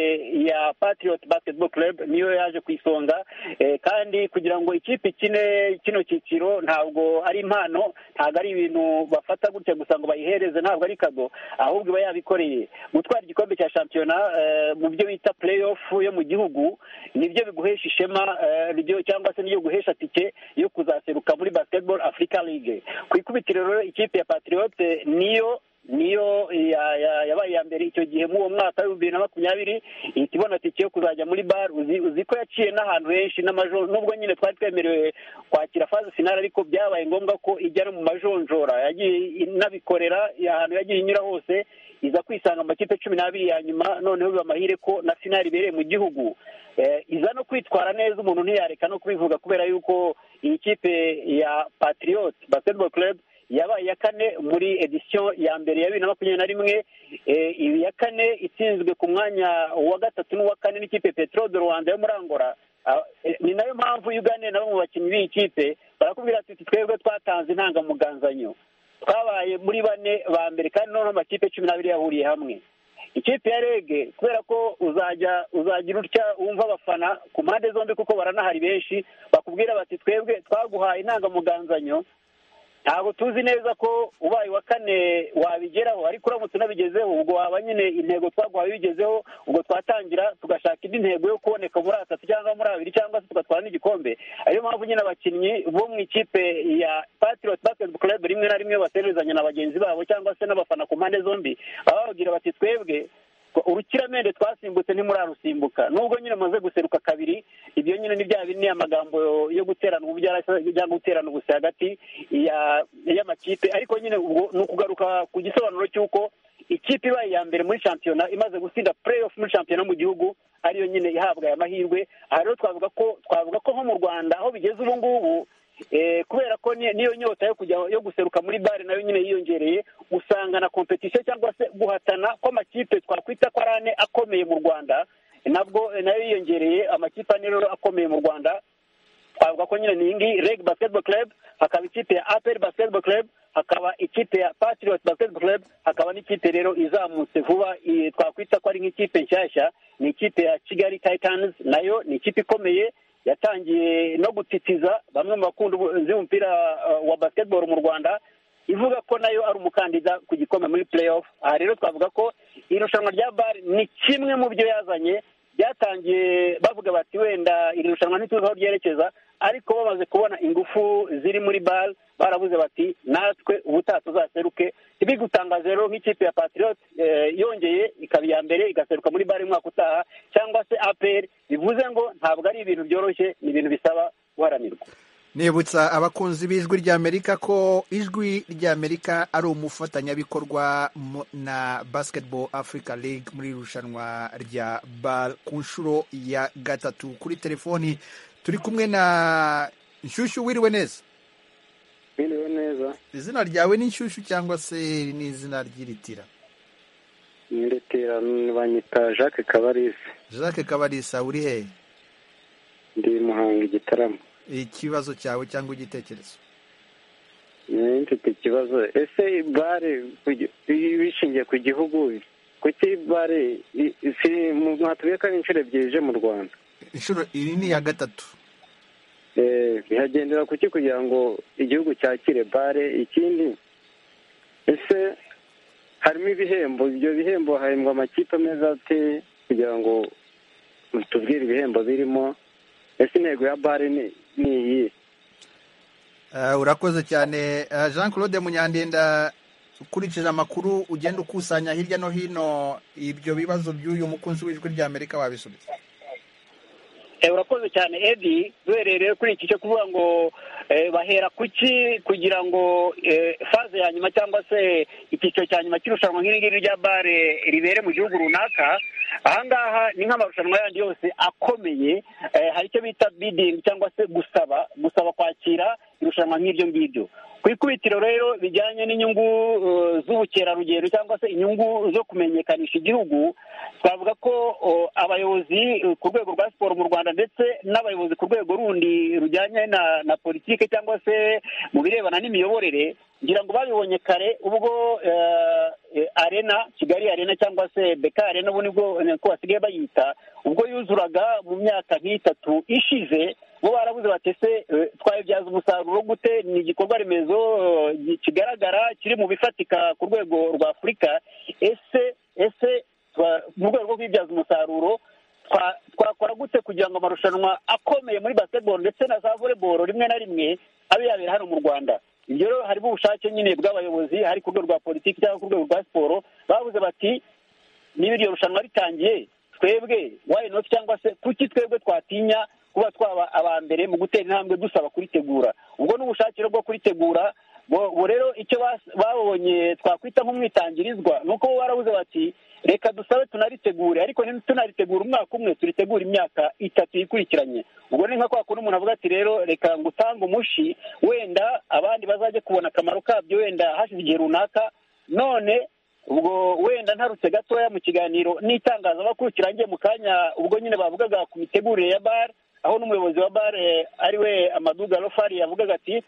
[SPEAKER 5] ya patriot basketball club niyo yaje ku isonga eh, kandi kugira ngo ikipe ikine kino cyiciro ntabwo ari impano ntabwo ari ibintu bafata gutya gusa ngo bayihereze ntabwo ari kago ahubwo iba yabikoreye gutwara igikombe cya shampiyona eh, mu byo bita play off yo mu gihugu nibyo biguhesha ishema eh, ryo cyangwa se nibyo guhesha tike yo kuzaseruka muri basketball africa league ku ikubitiro rero ikipe ya patriote niyo niyo ya- ya- yabaye iya mbere icyo gihe muri uwo mwaka w'ibihumbi bibiri na makumyabiri ihita ibona tike yo kuzajya muri bar uzi uzi ko yaciye n'ahantu henshi n'amajonjora nubwo nyine twari twemerewe kwakira faze finale ariko byabaye ngombwa ko ijya no mu majonjora yagiye inabikorera ahantu yagiye inyura hose iza kwisanga mu makipe cumi n'abiri ya nyuma noneho biba amahire ko na finale ibereye mu gihugu Eh, iza no kwitwara neza umuntu ntiyareka no kubivuga kubera yuko iyi kipe ya patriot basketball club yabaye iya kane muri edisiyo ya mbere ya bibiri na makumyabiri na rimwe Eh, iyi ya kane itsinzwe ku mwanya wa gatatu n'uwa kane n'ikipe petro de rwanda yo muri angola Ah, eh, ni nayo mpamvu iyo uganiye na bamwe mu bakinnyi b'iyi kipe barakubwira ati twebwe twatanze intangamugangazanyo twabaye muri bane ba mbere kandi noneho amakipe cumi n'abiri yahuriye hamwe ikipe ya rege kubera ko uzajya uzagira utya wumva abafana ku mpande zombi kuko baranahari benshi bakubwira bati twebwe twaguhaye intangamugangazanyo ntabwo tuzi neza ko ubaye uwa kane wabigeraho ariko uramutse unabigezeho ubwo waba nyine intego twaguhaye ubigezeho ubwo twatangira tugashaka indi ntego yo kuboneka muri atatu cyangwa muri abiri cyangwa se tugatwara n'igikombe ariyo mpamvu nyine abakinnyi bo mu ikipe ya patriot basketball club rimwe na rimwe baserezanya na bagenzi babo cyangwa se n'abafana ku mpande zombi baba bababwira bati twebwe urukiramende twasimbutse ntimurarusimbuka nubwo nyine mumaze guseruka kabiri ibyo nyine ni bya bine amagambo yo guterana ububyara cyangwa guterana ubusa hagati ya- y'amakipe ariko nyine ubwo ni ukugaruka ku gisobanuro cy'uko ikipe ibaye iya mbere muri shampiyona imaze gutsinda play off muri shampiyona mu gihugu ariyo nyine ihabwa aya mahirwe aha rero twavuga ko twavuga ko nko mu rwanda aho bigeze ubu ngubu Eh, kubera ko ni- niyo nyota yo kujya yo guseruka muri bare nayo nyine yiyongereye usanga na kompetisiyo cyangwa se guhatana kw'amakipe twakwita ko ari ane akomeye mu rwanda nabwo eh, nayo yiyongereye amakipe ane rero akomeye mu rwanda twavuga ko nyine ni ngi reg basketball club hakaba ikipe ya apel basketball club hakaba ikipe ya patriot basketball club hakaba n'ikipe rero izamutse vuba iyi twakwita ko ari nk'ikipe nshyashya ni ikipe ya kigali titans nayo ni ikipe ikomeye yatangiye no gutitiza bamwe mu bakunda ubuhinzi w'umupira uh, wa basketball mu rwanda ivuga ko nayo ari umukandida ku gikombe muri play off aha rero twavuga ko irushanwa rya bar ni kimwe mu byo yazanye byatangiye bavuga bati wenda iri rushanwa ntituzi aho ryerekeza ariko bamaze kubona ingufu ziri muri bar barabuze bati natwe ubutaha tuzaseruke ntibigutangaze rero nk'ikipe ya patriot eh, yongeye ikaba iya mbere igaseruka muri bar umwaka utaha cyangwa se apr bivuze ngo ntabwo ari ibintu byoroshye ni ibintu bisaba guharanirwa
[SPEAKER 1] nibutsa abakunzi b'ijwi ry'amerika ko ijwi ry'amerika ari umufatanyabikorwa mu- na basketball africa league muri iri rushanwa rya bar ku nshuro ya gatatu kuri telefoni turi kumwe na nshyushyu wiriwe neza
[SPEAKER 12] biriwe neza
[SPEAKER 1] izina ryawe ni nshyushyu cyangwa se ni izina ry'iritira
[SPEAKER 12] niretera banyita jacques kabarisi
[SPEAKER 1] jacques kabarisa uri hehe
[SPEAKER 12] ndi muhanga igitaramo
[SPEAKER 1] ikibazo cyawe cyangwa igitekerezo
[SPEAKER 12] Nari mfite ikibazo ese bare bishingiye ku gihugu kuki bare i- si mu- mwatubwiye ko ari inshuro ebyiri ije mu rwanda
[SPEAKER 1] inshuro iyi ni iya gatatu
[SPEAKER 12] Eh, bihagendera kuki kugira ngo igihugu cyakire bare ikindi ese harimo ibihembo ibyo bihembo hahembwa amakipe ameze ate kugira ngo tubwire ibihembo birimo ese intego ya bare ni ni iyihe
[SPEAKER 1] Eh, urakoze cyane Eh, jean claude munyandinda ukurikije amakuru ugenda ukusanya hirya no hino ibyo bibazo by'uyu mukunzi w'ijwi ry'amerika wabisubiza
[SPEAKER 5] Eh, urakoze cyane edi duhereye rero kuri iki cyo kuvuga ngo eh, bahera kuki kugira ngo eh, faze ya nyuma cyangwa se icyiciro cya nyuma cy'irushanwa nk'iri ngiri rya bare ribere mu gihugu runaka aha ngaha ni nk'amarushanwa yandi yose akomeye eh, hari icyo bita bidingi cyangwa se gusaba gusaba kwakira irushanwa nk'iryo ngiryo ku ikubitiro rero bijyanye n'inyungu eh, z'ubukerarugendo cyangwa se inyungu zo kumenyekanisha igihugu twavuga ko oh, abayobozi eh, ku rwego rwa siporo mu rwanda ndetse n'abayobozi ku rwego rundi rujyanye na na politiki cyangwa se mu birebana n'imiyoborere ngira ngo babibonye kare ubwo eh, eh, arena kigali arena cyangwa se beka arena ubu nibwo eh, ko basigaye bayita ubwo yuzuraga mu myaka nk'itatu ishize bo barabuze bati ese eh, twabibyaza umusaruro gute ni igikorwa remezo eh, gi- kigaragara kiri mu bifatika ku rwego rwa afurika ese ese twa- mu rwego rwo kwibyaza umusaruro twa- twakora gute kugira ngo amarushanwa akomeye muri basketball ndetse na za volleyball rimwe na rimwe abe yabera hano mu rwanda ibyo rero harimo ubushake nyine bw'abayobozi hari ku rwego rwa politiki cyangwa ku rwego rwa siporo bavuze bati niba iryo rushanwa ritangiye twebwe why not cyangwa se kuki twebwe twatinya kuba twaba aba mbere mu gutera intambwe dusaba kuritegura ubwo ni ubushake rero bwo kuritegura bo bo rero icyo bas- babonye twakwita nk'umwitangirizwa ni uko bo barabuze bati reka dusabe tunaritegure ariko tunaritegura umwaka umwe turitegura imyaka itatu ikurikiranye ubwo ni nka kwa kundi umuntu avuga ati rero reka ngo utange umushi wenda abandi bazajye kubona akamaro kabyo wenda hashize igihe runaka none ubwo wenda ntarutse gatoya mu kiganiro n'itangazamakuru kirangiye mu kanya ubwo nyine bavugaga ku mitegurire ya bare aho n'umuyobozi wa bare ariwe Amadou Garofari yavugaga ati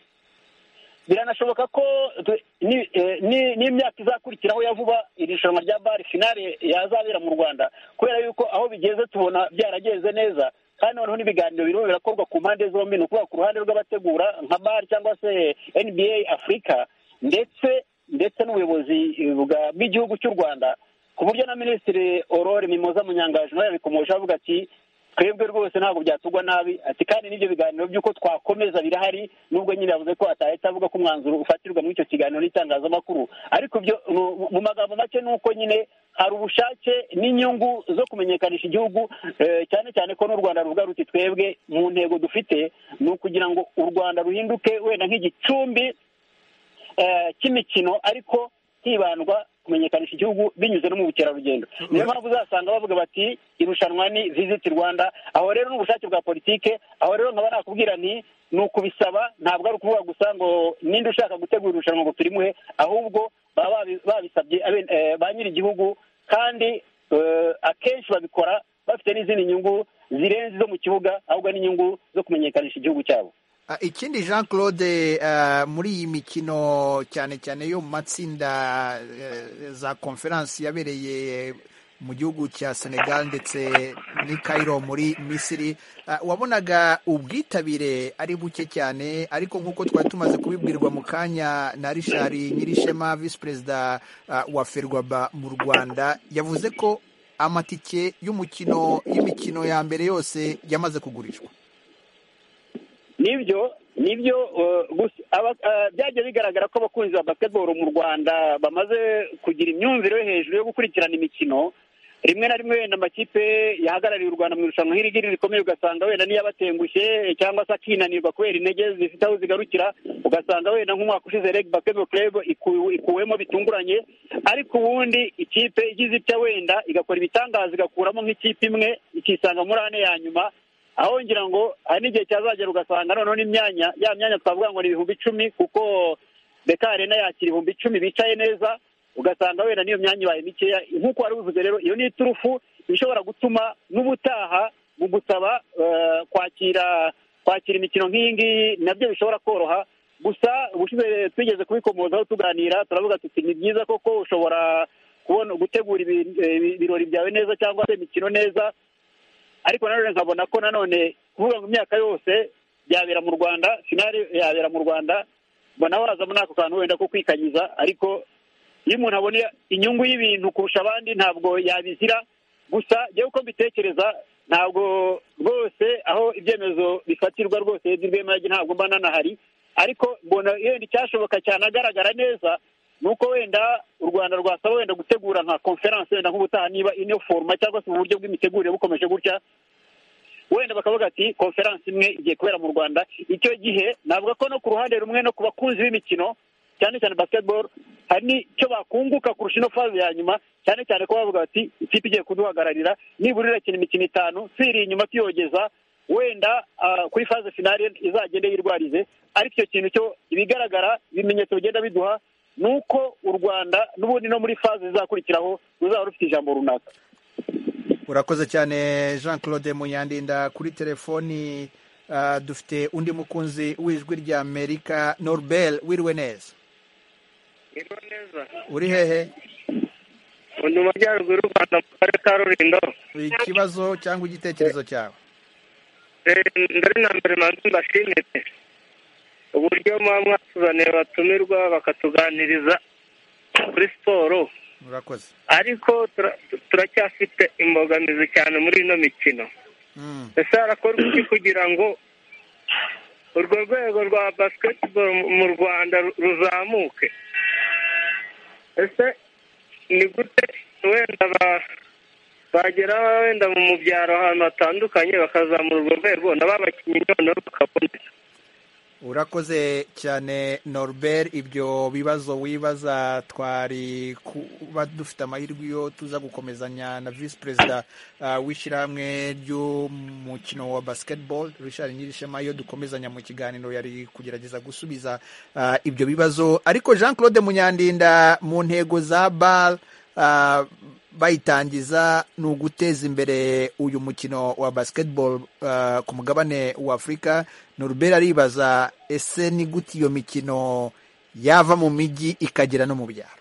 [SPEAKER 5] biranashoboka ko tu- ni- eh, ni- n'imyaka izakurikiraho ya vuba iri rushanwa rya bare finale yazabera mu rwanda kubera yuko aho bigeze tubona byaragenze neza kandi noneho n'ibiganiro birimo birakorwa ku mpande zombi ni ukuvuga ku ruhande rw'abategura nka bare cyangwa se nba afurika ndetse ndetse n'ubuyobozi eh, bwa- bw'igihugu cy'u rwanda ku buryo na minisitiri aurore mimoza munyangaje nawe yabikomoje avuga ati twebwe rwose ntabwo byatugwa nabi ati kandi n'ibyo biganiro by'uko twakomeza birahari nubwo nyine yavuze ko atahita avuga ko umwanzuro ufatirwa muri icyo kiganiro n'itangazamakuru ariko ibyo mu- mu magambo make ni uko nyine hari ubushake n'inyungu zo kumenyekanisha igihugu eh, cyane cyane ko n'u rwanda ruvuga ruti twebwe mu ntego dufite ni ukugira ngo u rwanda ruhinduke wenda nk'igicumbi eh, cy'imikino ariko hibandwa kumenyekanisha igihugu binyuze no mu bukerarugendo niyo mpamvu uzasanga bavuga bati irushanwa ni visit rwanda aho rero ni ubushake bwa politike aho rero nkaba nakubwira nti ni ukubisaba ntabwo ari ukuvuga gusa ngo ninde ushaka gutegura irushanwa ngo turimuhe ahubwo baba babi- babisabye abe- eh, ba nyir'igihugu kandi eh, akenshi babikora bafite n'izindi nyungu zirenze izo mu kibuga ahubwo n'inyungu zo kumenyekanisha igihugu cyabo
[SPEAKER 1] Ah, ikindi jean claude ah, muri iyi mikino cyane cyane yo mu matsinda eh, za konferansi yabereye mu gihugu cya senegal ndetse n'i Cairo muri misiri Ah, wabonaga ubwitabire ari buke cyane ariko nk'uko twari tumaze kubibwirwa mu kanya na richard nyirishema visi perezida ah, wa ferwaba mu rwanda yavuze ko amatike y'umukino y'imikino ya mbere yose yamaze kugurishwa
[SPEAKER 5] nibyo nibyo eh, gusa aba- eh, byagiye bigaragara ko abakunzi ba basketball mu rwanda bamaze kugira imyumvire yo hejuru yo gukurikirana imikino rimwe na rimwe wenda amakipe yahagarariye u rwanda mu irushanwa hirya iri rikomeye ugasanga wenda niyo abatengushye cyangwa se akinanirwa kubera intege zifite aho zigarukira ugasanga wenda nk'umwaka ushize reg basketball club iku- ikuwemo bitunguranye ariko ubundi ikipe igize itya wenda igakora ibitangaza igakuramo nk'ikipe imwe ikisanga muri ane ya nyuma aho ngira ngo hari n'igihe cyazagera ugasanga noneho n'imyanya ya myanya twavuga ngo ni ibihumbi icumi kuko beka arena yakira ibihumbi icumi bicaye neza ugasanga wenda n'iyo myanya ibaye mikeya nk'uko wari ubivuze rero iyo ni iturufu ishobora gutuma n'ubutaha mu gusaba eh, kwakira kwakira imikino nk'iyi ngiyi nabyo bishobora koroha gusa ubushize twigeze kubikomozaho tuganira turavuga tuti ni byiza koko ushobora kubona gutegura ibi- ibi- ibirori byawe neza cyangwa se imikino neza ariko nanone nkabona ko nanone kuvuga ngo imyaka yose byabera mu rwanda finari yabera mu rwanda mbona waza muri ako kantu wenda ko kwikanyiza ariko iyo umuntu abona inyungu y'ibintu kurusha abandi ntabwo yabizira gusa njyewe uko mbitekereza ntabwo rwose aho ibyemezo bifatirwa rwose hirya rw'imagi ntabwo mba nanahari ariko mbona wenda icyashoboka cyane agaragara neza ni uko wenda u rwanda rwasaba wenda gutegura nka konferanse wenda nk'ubutaha niba ino foruma cyangwa se mu buryo bw'imitegurire bukomeje gutya wenda bakavuga ati konferanse imwe igiye kubera mu rwanda icyo gihe navuga ko no ku ruhande rumwe no ku bakunzi b'imikino cyane cyane basketball hari n'icyo bakunguka kurusha ino faze ya nyuma cyane cyane ko bavuga bati ikipe igiye kuduhagararira nibura irakina imikino itanu twiri inyuma tuyogeza wenda ah, kuri faze finale izagende yirwarize ariko icyo kintu cyo ibigaragara ibimenyetso bigenda biduha ni uko u rwanda n'ubundi no muri faze zizakurikiraho ruzaba rufite ijambo runaka
[SPEAKER 1] urakoze cyane jean claude munyandinda kuri telefoni ah, dufite undi mukunzi w'ijwi rya amerika norbel wiriwe neza uri hehe
[SPEAKER 13] mu majyaruguru y'u rwanda mu karere ka rulindo
[SPEAKER 1] ikibazo cyangwa igitekerezo cyawe
[SPEAKER 13] Eh, mbere na mbere manzi mbashimire uburyo muba mwatuzaniye abatumirwa bakatuganiriza kuri siporo
[SPEAKER 1] urakoze
[SPEAKER 13] ariko tura- turacyafite imbogamizi cyane muri ino mikino
[SPEAKER 1] Mm.
[SPEAKER 13] ese harakorwa iki kugira ngo urwo rwego rwa basketball mu- mu rwanda ru- ruzamuke ese ni gute wenda ba- bagera wenda mu mu byaro ahantu hatandukanye bakazamura urwo rwego na ba bakinnyi noneho bakaboneka
[SPEAKER 1] urakoze cyane norbert ibyo bibazo wibaza twari kuba dufite amahirwe iyo tuza gukomezanya na visi perezida ah, w'ishyirahamwe ry'umukino wa basketball richard nyirishema iyo dukomezanya mu kiganiro yari kugerageza gusubiza ah, ibyo bibazo ariko jean claude munyandinda mu ntego za bal ah, bayitangiza ni uguteza imbere uyu mukino wa basketball ah, ku mugabane wa afurika norbert aribaza ese ni gute iyo mikino yava mu mijyi ikagera no mu byaro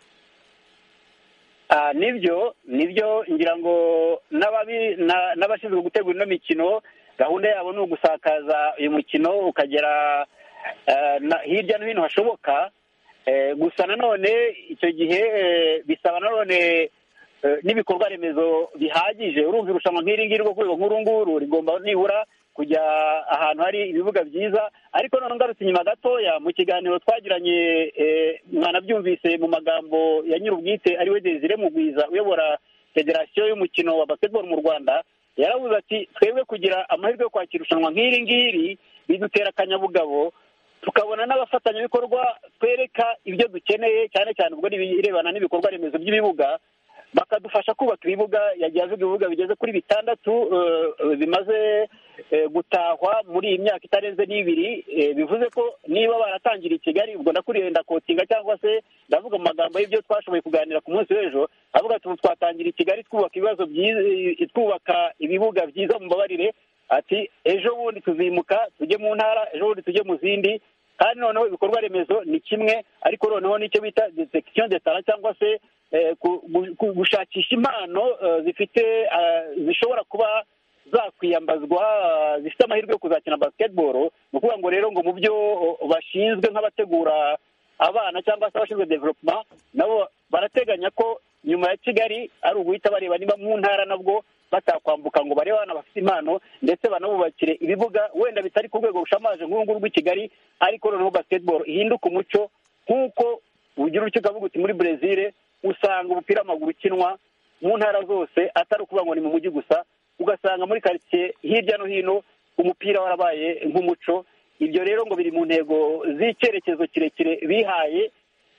[SPEAKER 5] Ah, nibyo nibyo ngira ngo n'ababi na- n'abashinzwe gutegura ino mikino gahunda yabo ni ugusakaza uyu mukino ukagera eh, na- hirya no hino hashoboka Eh, gusa nanone icyo gihe eh, bisaba nanone eh, n'ibikorwa remezo bihagije urumva irushanwa nk'iri ngiri rwo ku rwego nk'uru nguru rigomba nibura kujya ahantu hari ibibuga byiza ariko none ngarutse inyuma gatoya mu kiganiro twagiranye eh, mwanabyumvise mu magambo ya nyir'ubwite ari we desire mugwiza uyobora federasiyo y'umukino wa basketball mu rwanda yaravuze ati twebwe kugira amahirwe yo kwakira irushanwa nk'iri ngiri bidutera akanyabugabo tukabona n'abafatanyabikorwa twereka ibyo dukeneye cyane cyane ubwo ni ibirebana n'ibikorwa remezo by'ibibuga bakadufasha kubaka ibibuga yagiye avuga ibibuga bigeze kuri bitandatu eh, eh, bimaze eh, gutahwa muri iyi myaka itarenze n'ibiri eh, bivuze ko niba baratangiriye i kigali ubwo ndakuriye ndakotinga cyangwa se ndavuga mu magambo y'ibyo twashoboye kuganira ku munsi w'ejo avuga ati ubu twatangira i kigali twubaka ibibazo byiza eh, twubaka ibibuga byiza mumbabarire ati ejo bundi tuzimuka tujye mu ntara ejo bundi tujye mu zindi kandi noneho ibikorwa remezo ni kimwe ariko noneho nicyo bita detection de talent cyangwa se gushakisha impano eh, zifite eh, zishobora kuba zakwiyambazwa eh, zifite amahirwe yo kuzakina basketball ni ukuvuga ngo rero ngo mu byo eh, bashinzwe nk'abategura abana cyangwa se abashinzwe development nabo barateganya ko nyuma ya kigali ari uguhita bareba niba mu ntara nabwo batakwambuka ngo barebe abana bafite impano ndetse banabubakire ibibuga wenda bitari ku rwego rushamaje nk'uru nguru rw'i kigali ariko noneho basketball ihinduke umuco nk'uko ugira urukiko buguti muri brezil usanga umupira w'amaguru ukinwa mu ntara zose atari ukuvuga ngo ni mu mujyi gusa ugasanga muri karitsiye hirya no hino umupira warabaye nk'umuco ibyo rero ngo biri mu ntego z'icyerekezo kirekire bihaye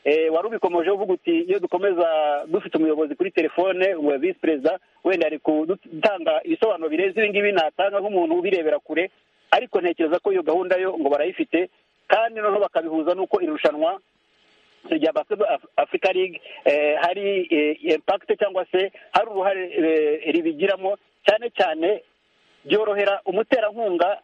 [SPEAKER 5] Eh, wari ubikomeje uvuga uti iyo dukomeza dufite umuyobozi kuri telefone wa visi perezida wenda ari gutanga ibisobanuro birenze ibi ngibi natanga nk'umuntu ubirebera kure ariko ntekereza ko iyo gahunda yo ngo barayifite kandi noneho bakabihuza n'uko irushanwa rya basketball Af- africa league eh, hari eh, impact cyangwa se hari uruhare eh, ribigiramo cyane cyane byorohera umuterankunga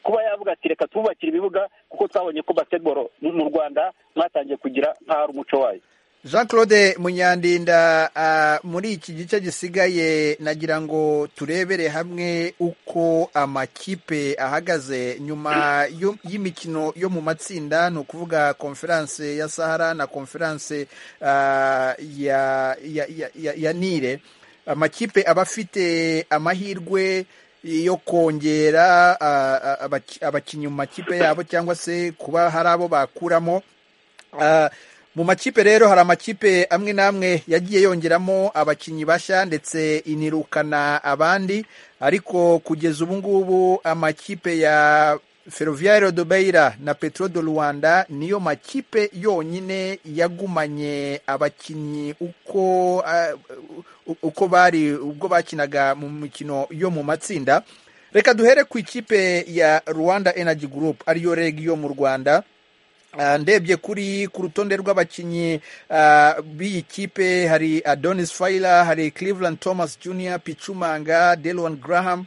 [SPEAKER 5] kuba yavuga ati reka tububakire ibibuga kuko twabonye ko basketball mu rwanda mwatangiye kugira nk'aho ari umuco wayo
[SPEAKER 1] jean claude munyandinda ah, muri iki gice gisigaye nagira ngo turebere hamwe uko amakipe ahagaze nyuma yo- y'imikino yo mu matsinda ni ukuvuga konferanse ya sahara na konferanse ah, ya, ya, ya, ya, ya nire amakipe aba afite amahirwe yo kongera ah, ah, abaki- abakinnyi mu makipe yabo cyangwa se kuba hari abo bakuramo Ah, mu makipe rero hari amakipe amwe n'amwe yagiye yongeramo abakinnyi bashya ndetse inirukana abandi ariko kugeza ubu ngubu amakipe ya Ferroviario de Beira na Petro de Luanda niyo makipe yonyine yagumanye abakinnyi uko ah, u- uko bari ubwo bakinaga mu mikino yo mu matsinda reka duhere ku ikipe ya Rwanda Energy Group ariyo reg yo mu Rwanda Ah, ndebye kuri ku rutonde rw'abakinnyi ah, b'iyi kipe hari adonis faila hari cleveland thomas jr pichumanga delon graham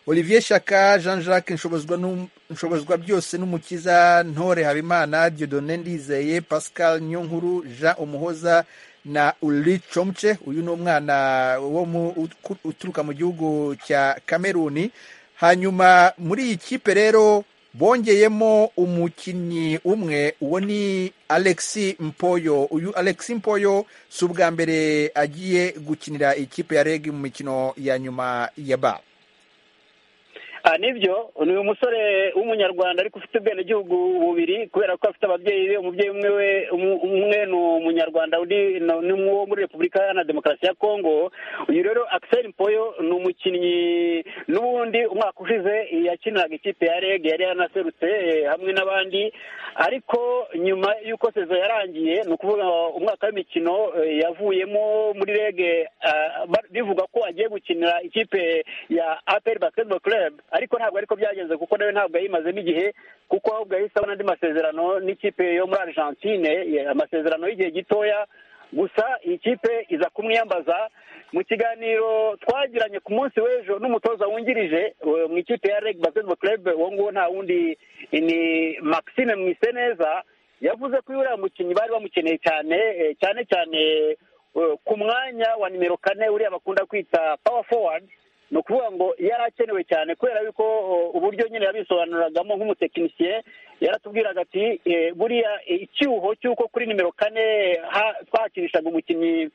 [SPEAKER 1] olivier shaka jean jacques nshobozwa n'um- nshobozwa byose n'umukiza ntore habimana diodone ndizeye pascal nyonkuru jean umuhoza na ulrich chomche uyu ni umwana wo mu- ut- uturuka mu gihugu cya kameruni hanyuma muri iyi kipe rero bongeyemo umukinnyi umwe uwo ni alexi mpoyo uyu alexi mpoyo si ubwa mbere agiye gukinira ikipe ya reg mu mikino ya nyuma ya ba
[SPEAKER 5] Ah, nibyo ni umusore w'umunyarwanda ariko ufite ubwenegihugu bubiri kubera ko afite ababyeyi be umubyeyi umwe we umu- umwe ni umunyarwanda undi ni- ni uwo muri repubulika iharanira demokarasi ya kongo uyu rero akiseri mpoyo ni umukinnyi n'ubundi umwaka ushize yakiniraga ikipe ya reg yari yanaserutse eh, hamwe n'abandi ariko nyuma y'uko sezo yarangiye ni ukuvuga umwaka w'imikino eh, yavuyemo muri reg ah, ba- bivuga ko agiye gukinira ikipe ya aperi basketball club ariko ntabwo ariko byagenze kuko nawe ntabwo yayimazemo igihe kuko ahubwo yahise abona andi masezerano n'ikipe yo muri argentine ya- amasezerano y'igihe gitoya gusa iyi kipe iza kumwiyambaza mu kiganiro twagiranye ku munsi w'ejo n'umutoza wungirije eh, mu ikipe ya reg basketball club uwo nguwo nta wundi ni maxime mwiseneza yavuze ko uriya mukinnyi bari bamukeneye cyane eh, cyane cyane eh, ku mwanya wa nimero kane uriya bakunda kwita power forward ni ukuvuga ngo yari akenewe cyane kubera yuko o, uburyo nyine yabisobanuragamo nk'umutekinisiye yaratubwiraga ati eh, buriya eh, icyuho cy'uko kuri nimero kane ha- twakinishaga umukinnyi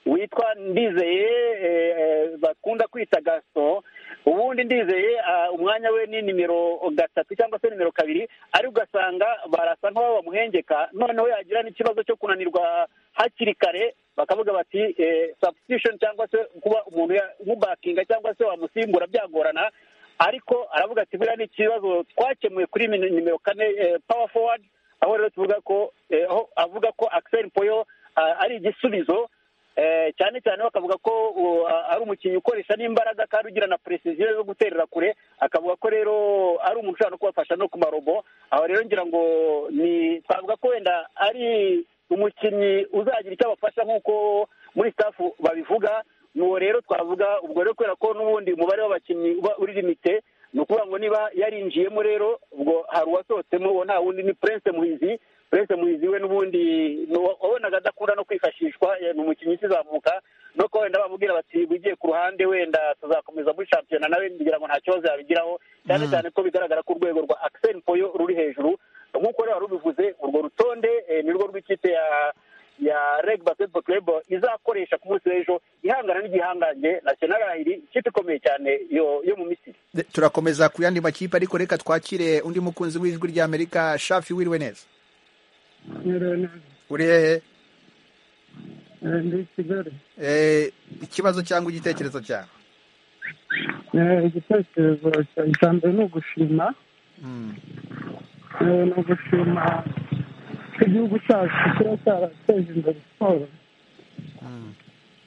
[SPEAKER 5] witwa ndizeye eh, eh, bakunda kwita gasito ubundi ndizeye ah, umwanya we ni nimero gatatu cyangwa se nimero kabiri ariko ugasanga barasa nk'aho bamuhengeka noneho yagira n'ikibazo cyo kunanirwa hakiri kare bakavuga bati eh, substitution cyangwa se kuba umuntu umubakinga cyangwa se wamusimbura byagorana ariko aravuga ati buriya ni ikibazo twakemuye kuri ni- nimero kane eh, power forward aho rero tuvuga ko eh, aho avuga ko Axel Poyo ah, ari igisubizo eh, cyane cyane bakavuga ko uh, a- ari umukinnyi ukoresha n'imbaraga kandi ugira na precision zo guterera kure akavuga ko rero ari umuntu ushobora no kubafasha no ku marobo aho rero ngira ngo ni twavuga ko wenda ari umukinnyi uzagira icyo abafasha nk'uko muri staff babivuga n'uwo rero twavuga ubwo rero kubera ko n'ubundi umubare w'abakinnyi uba uri limite ni ukuvuga ngo niba yarinjiyemo rero ubwo hari uwasohotsemo uwo nta wundi ni prince muhizi uretse muhizi we n'ubundi ni uwo- wabonaga adakunda no kwifashishwa eh, ni umukinnyi ukizamuka no kuba wenda bamubwira bati wigiye ku ruhande wenda tuzakomeza muri shampiyona nawe ngira ngo nta kibazo yabigiraho cyane cyane ko bigaragara ko urwego rwa akiseni poyo ruri hejuru nk'uko rero wari ubivuze urwo rutonde eh, ni rwo rw'ikipe ya ya reg basketball club izakoresha ku munsi w'ejo ihangana n'igihangange national ahiri ikipe ikomeye cyane yo yo mu misiri
[SPEAKER 1] De- turakomeza ku yandi makipe ariko reka twakire undi mukunzi w'ijwi rya amerika shafi wiriwe neza uri hehe
[SPEAKER 11] ndi kigali
[SPEAKER 1] Eh, ikibazo cyangwa igitekerezo cyawe
[SPEAKER 11] Eh, igitekerezo cya- icya mbere ni ugushima Eh, ni ugushima ko igihugu cyacu kiba cyarateje imbere siporo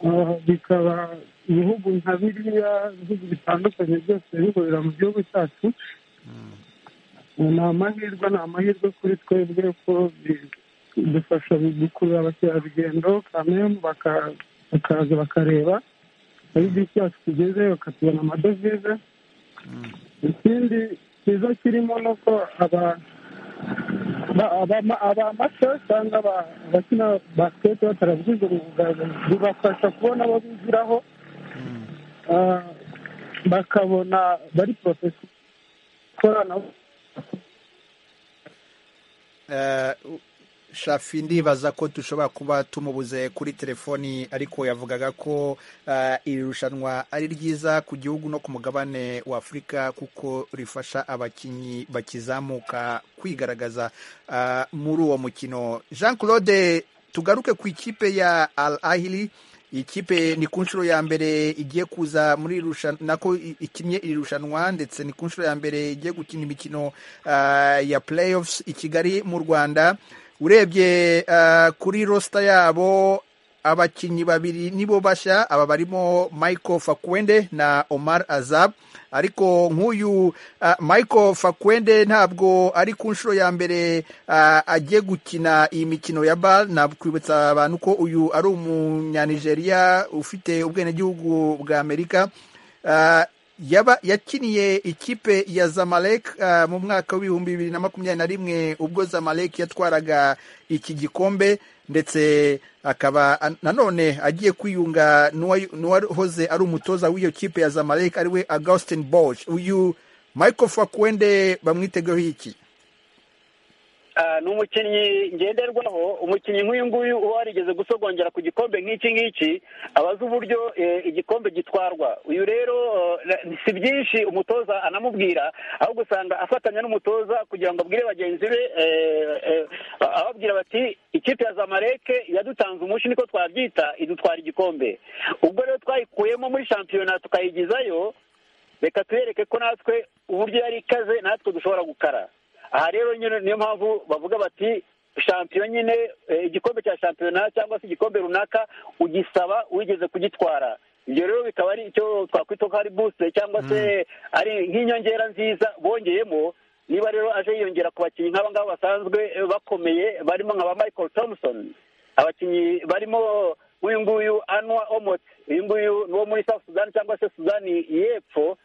[SPEAKER 11] Eh, bikaba ibihugu nka biriya ibihugu bitandukanye byose bihurira mu gihugu cyacu Eh, ni amahirwe ni amahirwe kuri twebwe ko bi- bidufasha gukurura abakerarugendo kamemu baka- bakaza bakareba aho igihugu cyacu kigeze bakatubona amadovize ikindi cyiza kirimo ni uko aba- ba- abama- abamasha cyangwa aba- abakina basiketi batarabigize umwuga bibafasha kubona abo bigiraho Ah, bakabona bari porofesi ikorana
[SPEAKER 1] Eh, u- shafi ndibaza ko dushobora kuba tumubuze kuri telefoni ariko yavugaga ko eh, iri rushanwa ari ryiza ku gihugu no ku mugabane wa afurika kuko rifasha abakinnyi bakizamuka kwigaragaza eh, muri uwo mukino jean claude tugaruke ku ikipe ya al ahili ikipe ni ku nshuro ya mbere igiye kuza muri iri rushanwa nako i- ikinnye iri rushanwa ndetse ni ku nshuro ya mbere igiye gukina imikino ah, ya playoffs i kigali mu rwanda urebye ah, kuri rosita yabo abakinnyi babiri nibo bashya aba barimo michael fakwende na omar azab ariko nk'uyu ah, michael fakwende ntabwo ari ku nshuro ya mbere ah, agiye gukina iyi mikino ya bal nakwibutsa abantu ko uyu ari umunyanigeriya ufite ubwenegihugu bwa amerika Ah, yaba yakiniye ikipe ya zamalek ah, mu mwaka w'ibihumbi bibiri na makumyabiri na rimwe ubwo zamalek yatwaraga iki gikombe ndetse akaba an- nanone agiye kwiyunga n'uwa- n'uwahoze ari umutoza w'iyo kipe ya zamalek ariwe augustin bosch uyu michael fakwende bamwitegaho iki
[SPEAKER 5] Ah, ni umukinnyi ngenderwaho umukinnyi nk'uyu nguyu uba warigeze gusogongera ku gikombe nk'iki ngiki aba azi uburyo eh, igikombe gitwarwa uyu rero eh, si byinshi umutoza anamubwira ahubwo usanga afatanya n'umutoza kugira ngo abwire bagenzi be eh, eh, ababwira bati ikipe ya zamareke yadutanze umushi niko twabyita idutwara igikombe ubwo rero twayikuyemo muri shampiyona tukayigizayo reka tubereke ko natwe uburyo yari ikaze natwe dushobora gukara aha rero nyine niyo mpamvu bavuga bati shampiyona nyine eh, igikombe cya shampiyona cyangwa se igikombe runaka ugisaba wigeze kugitwara ibyo rero bikaba ari icyo twakwita ko ari boost cyangwa se ari nk'inyongera nziza bongeyemo niba rero aje yiyongera ku bakinnyi nk'aba ngaba basanzwe eh, bakomeye barimo nka ba michael thompson abakinnyi barimo nk'uyu nguyu anwa omot uyu nguyu ni uwo muri south sudan cyangwa se sudani y'epfo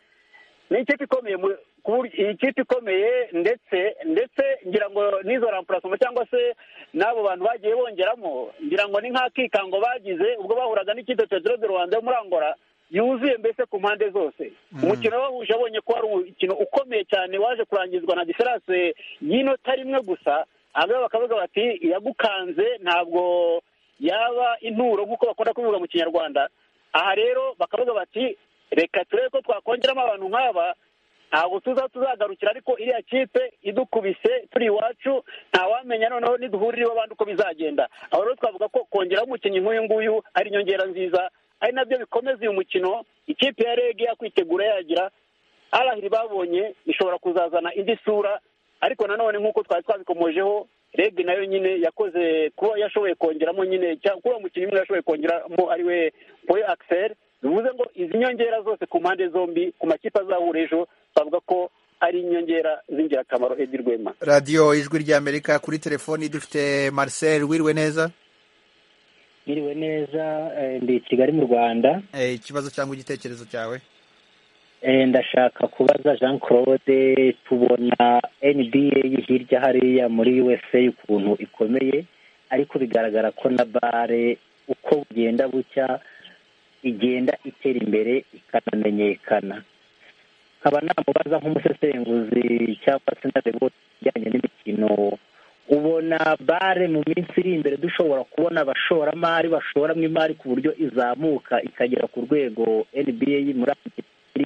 [SPEAKER 5] ni ikipe ikomeye mu- ku buryo- iyi kipe ikomeye ndetse ndetse ngira ngo n'izo rampurasoma cyangwa se n'abo bantu bagiye bongeramo ngira ngo ni nk'akikango bagize ubwo bahuraga n'ikipe petero de rwanda yo muri angola yuzuye mbese ku mpande zose umukino wahuje abonye ko wari umukino ukomeye cyane waje kurangizwa na diferanse y'inota rimwe gusa hanyuma bakavuga bati iyagukanze ntabwo yaba inturo nk'uko bakunda kubivuga mu kinyarwanda aha rero bakavuga bati reka turebe ko twakongeramo abantu nk'aba ntabwo tuza tuzagarukira ariko iriya kipe idukubise turi iwacu ntawamenya noneho niduhurira iw'abandi uko bizagenda aho rero twavuga ko kongeraho umukinnyi nk'uyu nguyu ari inyongera nziza ari nabyo bikomeza uyu mukino ikipe ya rege yakwitegura yagira arahiri babonye ishobora kuzazana indi sura ariko nanone nk'uko twari twabikomojeho rege nayo nyine yakoze kuba yashoboye kongeramo nyine cyangwa kuba umukinnyi umwe yashoboye kongeramo ari we poyo akiseri bivuze ngo izi nyongera zose ku mpande zombi ku makipe azahura ejo bavuga ko ari inyongera z'ingirakamaro edi rwema
[SPEAKER 1] radiyo ijwi rya amerika kuri telefoni dufite marcel wiriwe neza
[SPEAKER 14] Mwiriwe neza eh, ndi i Kigali mu Rwanda
[SPEAKER 1] Eh, ikibazo cyangwa igitekerezo cyawe
[SPEAKER 14] ndashaka kubaza jean claude tubona nba hirya hariya muri usa ukuntu ikomeye ariko bigaragara ko na bare uko bugenda bucya igenda itera imbere ikanamenyekana nkaba namubaza nk'umusesenguzi cyangwa se na rebote ijyanye n'imikino ubona bare mu minsi iri imbere dushobora kubona abashoramari bashoramo imari ku buryo izamuka ikagera ku rwego nba muri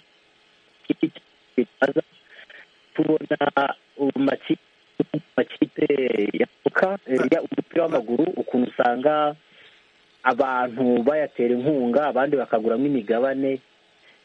[SPEAKER 14] bitaza tubona amakipe yafuka umupira w'amaguru ukuntu usanga abantu bayatera inkunga abandi bakaguramo imigabane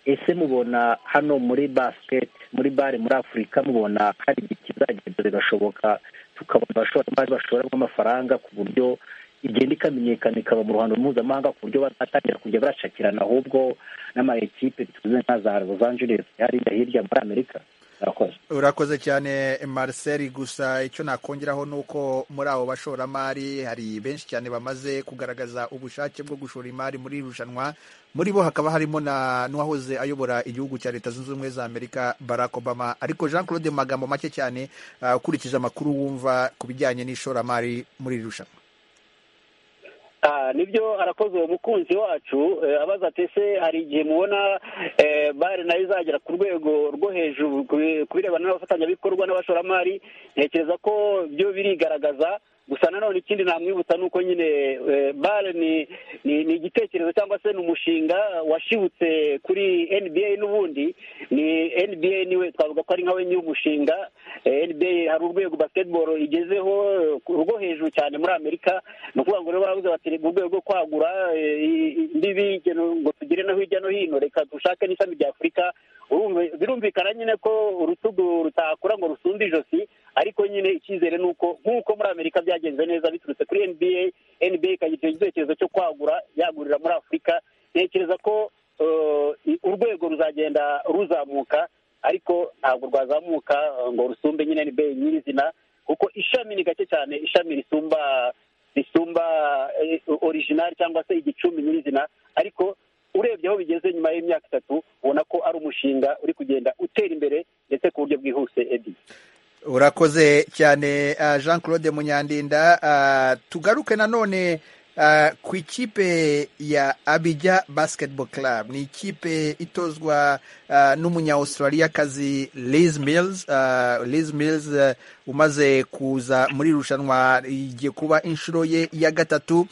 [SPEAKER 14] ese mubona hano muri basiketi muri bare muri afurika mubona hari igihe kizagenda bigashoboka tukabona abashoramari bashoramo amafaranga ku buryo igenda ikamenyekana ikaba mu ruhando mpuzamahanga ku buryo bazatangira kujya barashakirana ahubwo n'ama ekipe tuzi nka za los angeles hariya hirya muri amerika murakoze
[SPEAKER 1] urakoze cyane Marcel gusa icyo nakongeraho ni uko muri abo bashoramari hari benshi cyane bamaze kugaragaza ubushake bwo gushora imari muri iri rushanwa muri bo hakaba harimo na n'uwahoze ayobora igihugu cya leta zunze ubumwe za amerika barack obama ariko jean claude mu magambo make cyane ah, ukurikije amakuru wumva ku bijyanye n'ishoramari muri iri rushanwa
[SPEAKER 5] Ah, nibyo arakoze uwo mukunzi wacu eh, abaza ati ese hari igihe mubona eh, bare nayo izagera ku rwego rwo hejuru ku- ku birebana n'abafatanyabikorwa n'abashoramari ntekereza ko byo birigaragaza gusa nanone ikindi namwibutsa ni uko nyine eh, bare ni ni ni igitekerezo cyangwa se ni umushinga washibutse kuri nba n'ubundi ni nba niwe twavuga ko ari nka we nyir'umushinga Eh, nba hari urwego basketball igezeho eh, ku- rwo hejuru cyane muri amerika ni ukuvuga ngo rero bavuze bati "Ni mu rwego rwo kwagura eh, i- i- imbibi ngo tugere no hirya no hino reka dushake n'ishami rya afurika Urumva- birumvikana nyine ko urutugu rutakura ngo rusunde ijosi ariko nyine icyizere ni uko nk'uko muri amerika byagenze neza biturutse kuri nba nba ikagira icyo gitekerezo cyo kwagura yagurira muri afurika ntekereza ko eh, i- urwego ruzagenda ruzamuka ariko ntabwo rwazamuka eh, ngo rusumbe nyine nba nyirizina kuko ishami ni gake cyane ishami risumba risumba eh, orijinali cyangwa se igicumbi nyirizina ariko urebye aho bigeze nyuma y'imyaka itatu ubona ko ari umushinga uri kugenda utera imbere ndetse ku buryo bwihuse edi
[SPEAKER 1] urakoze cyane ah, jean claude munyandinda Ah, tugaruke nanone ah, ku ikipe ya abijya basketball club ni ikipe itozwa ah, n'umunya australiakazi liz mills Ah, liz mills eh, umaze kuza muri iri rushanwa igiye kuba inshuro ye ya gatatu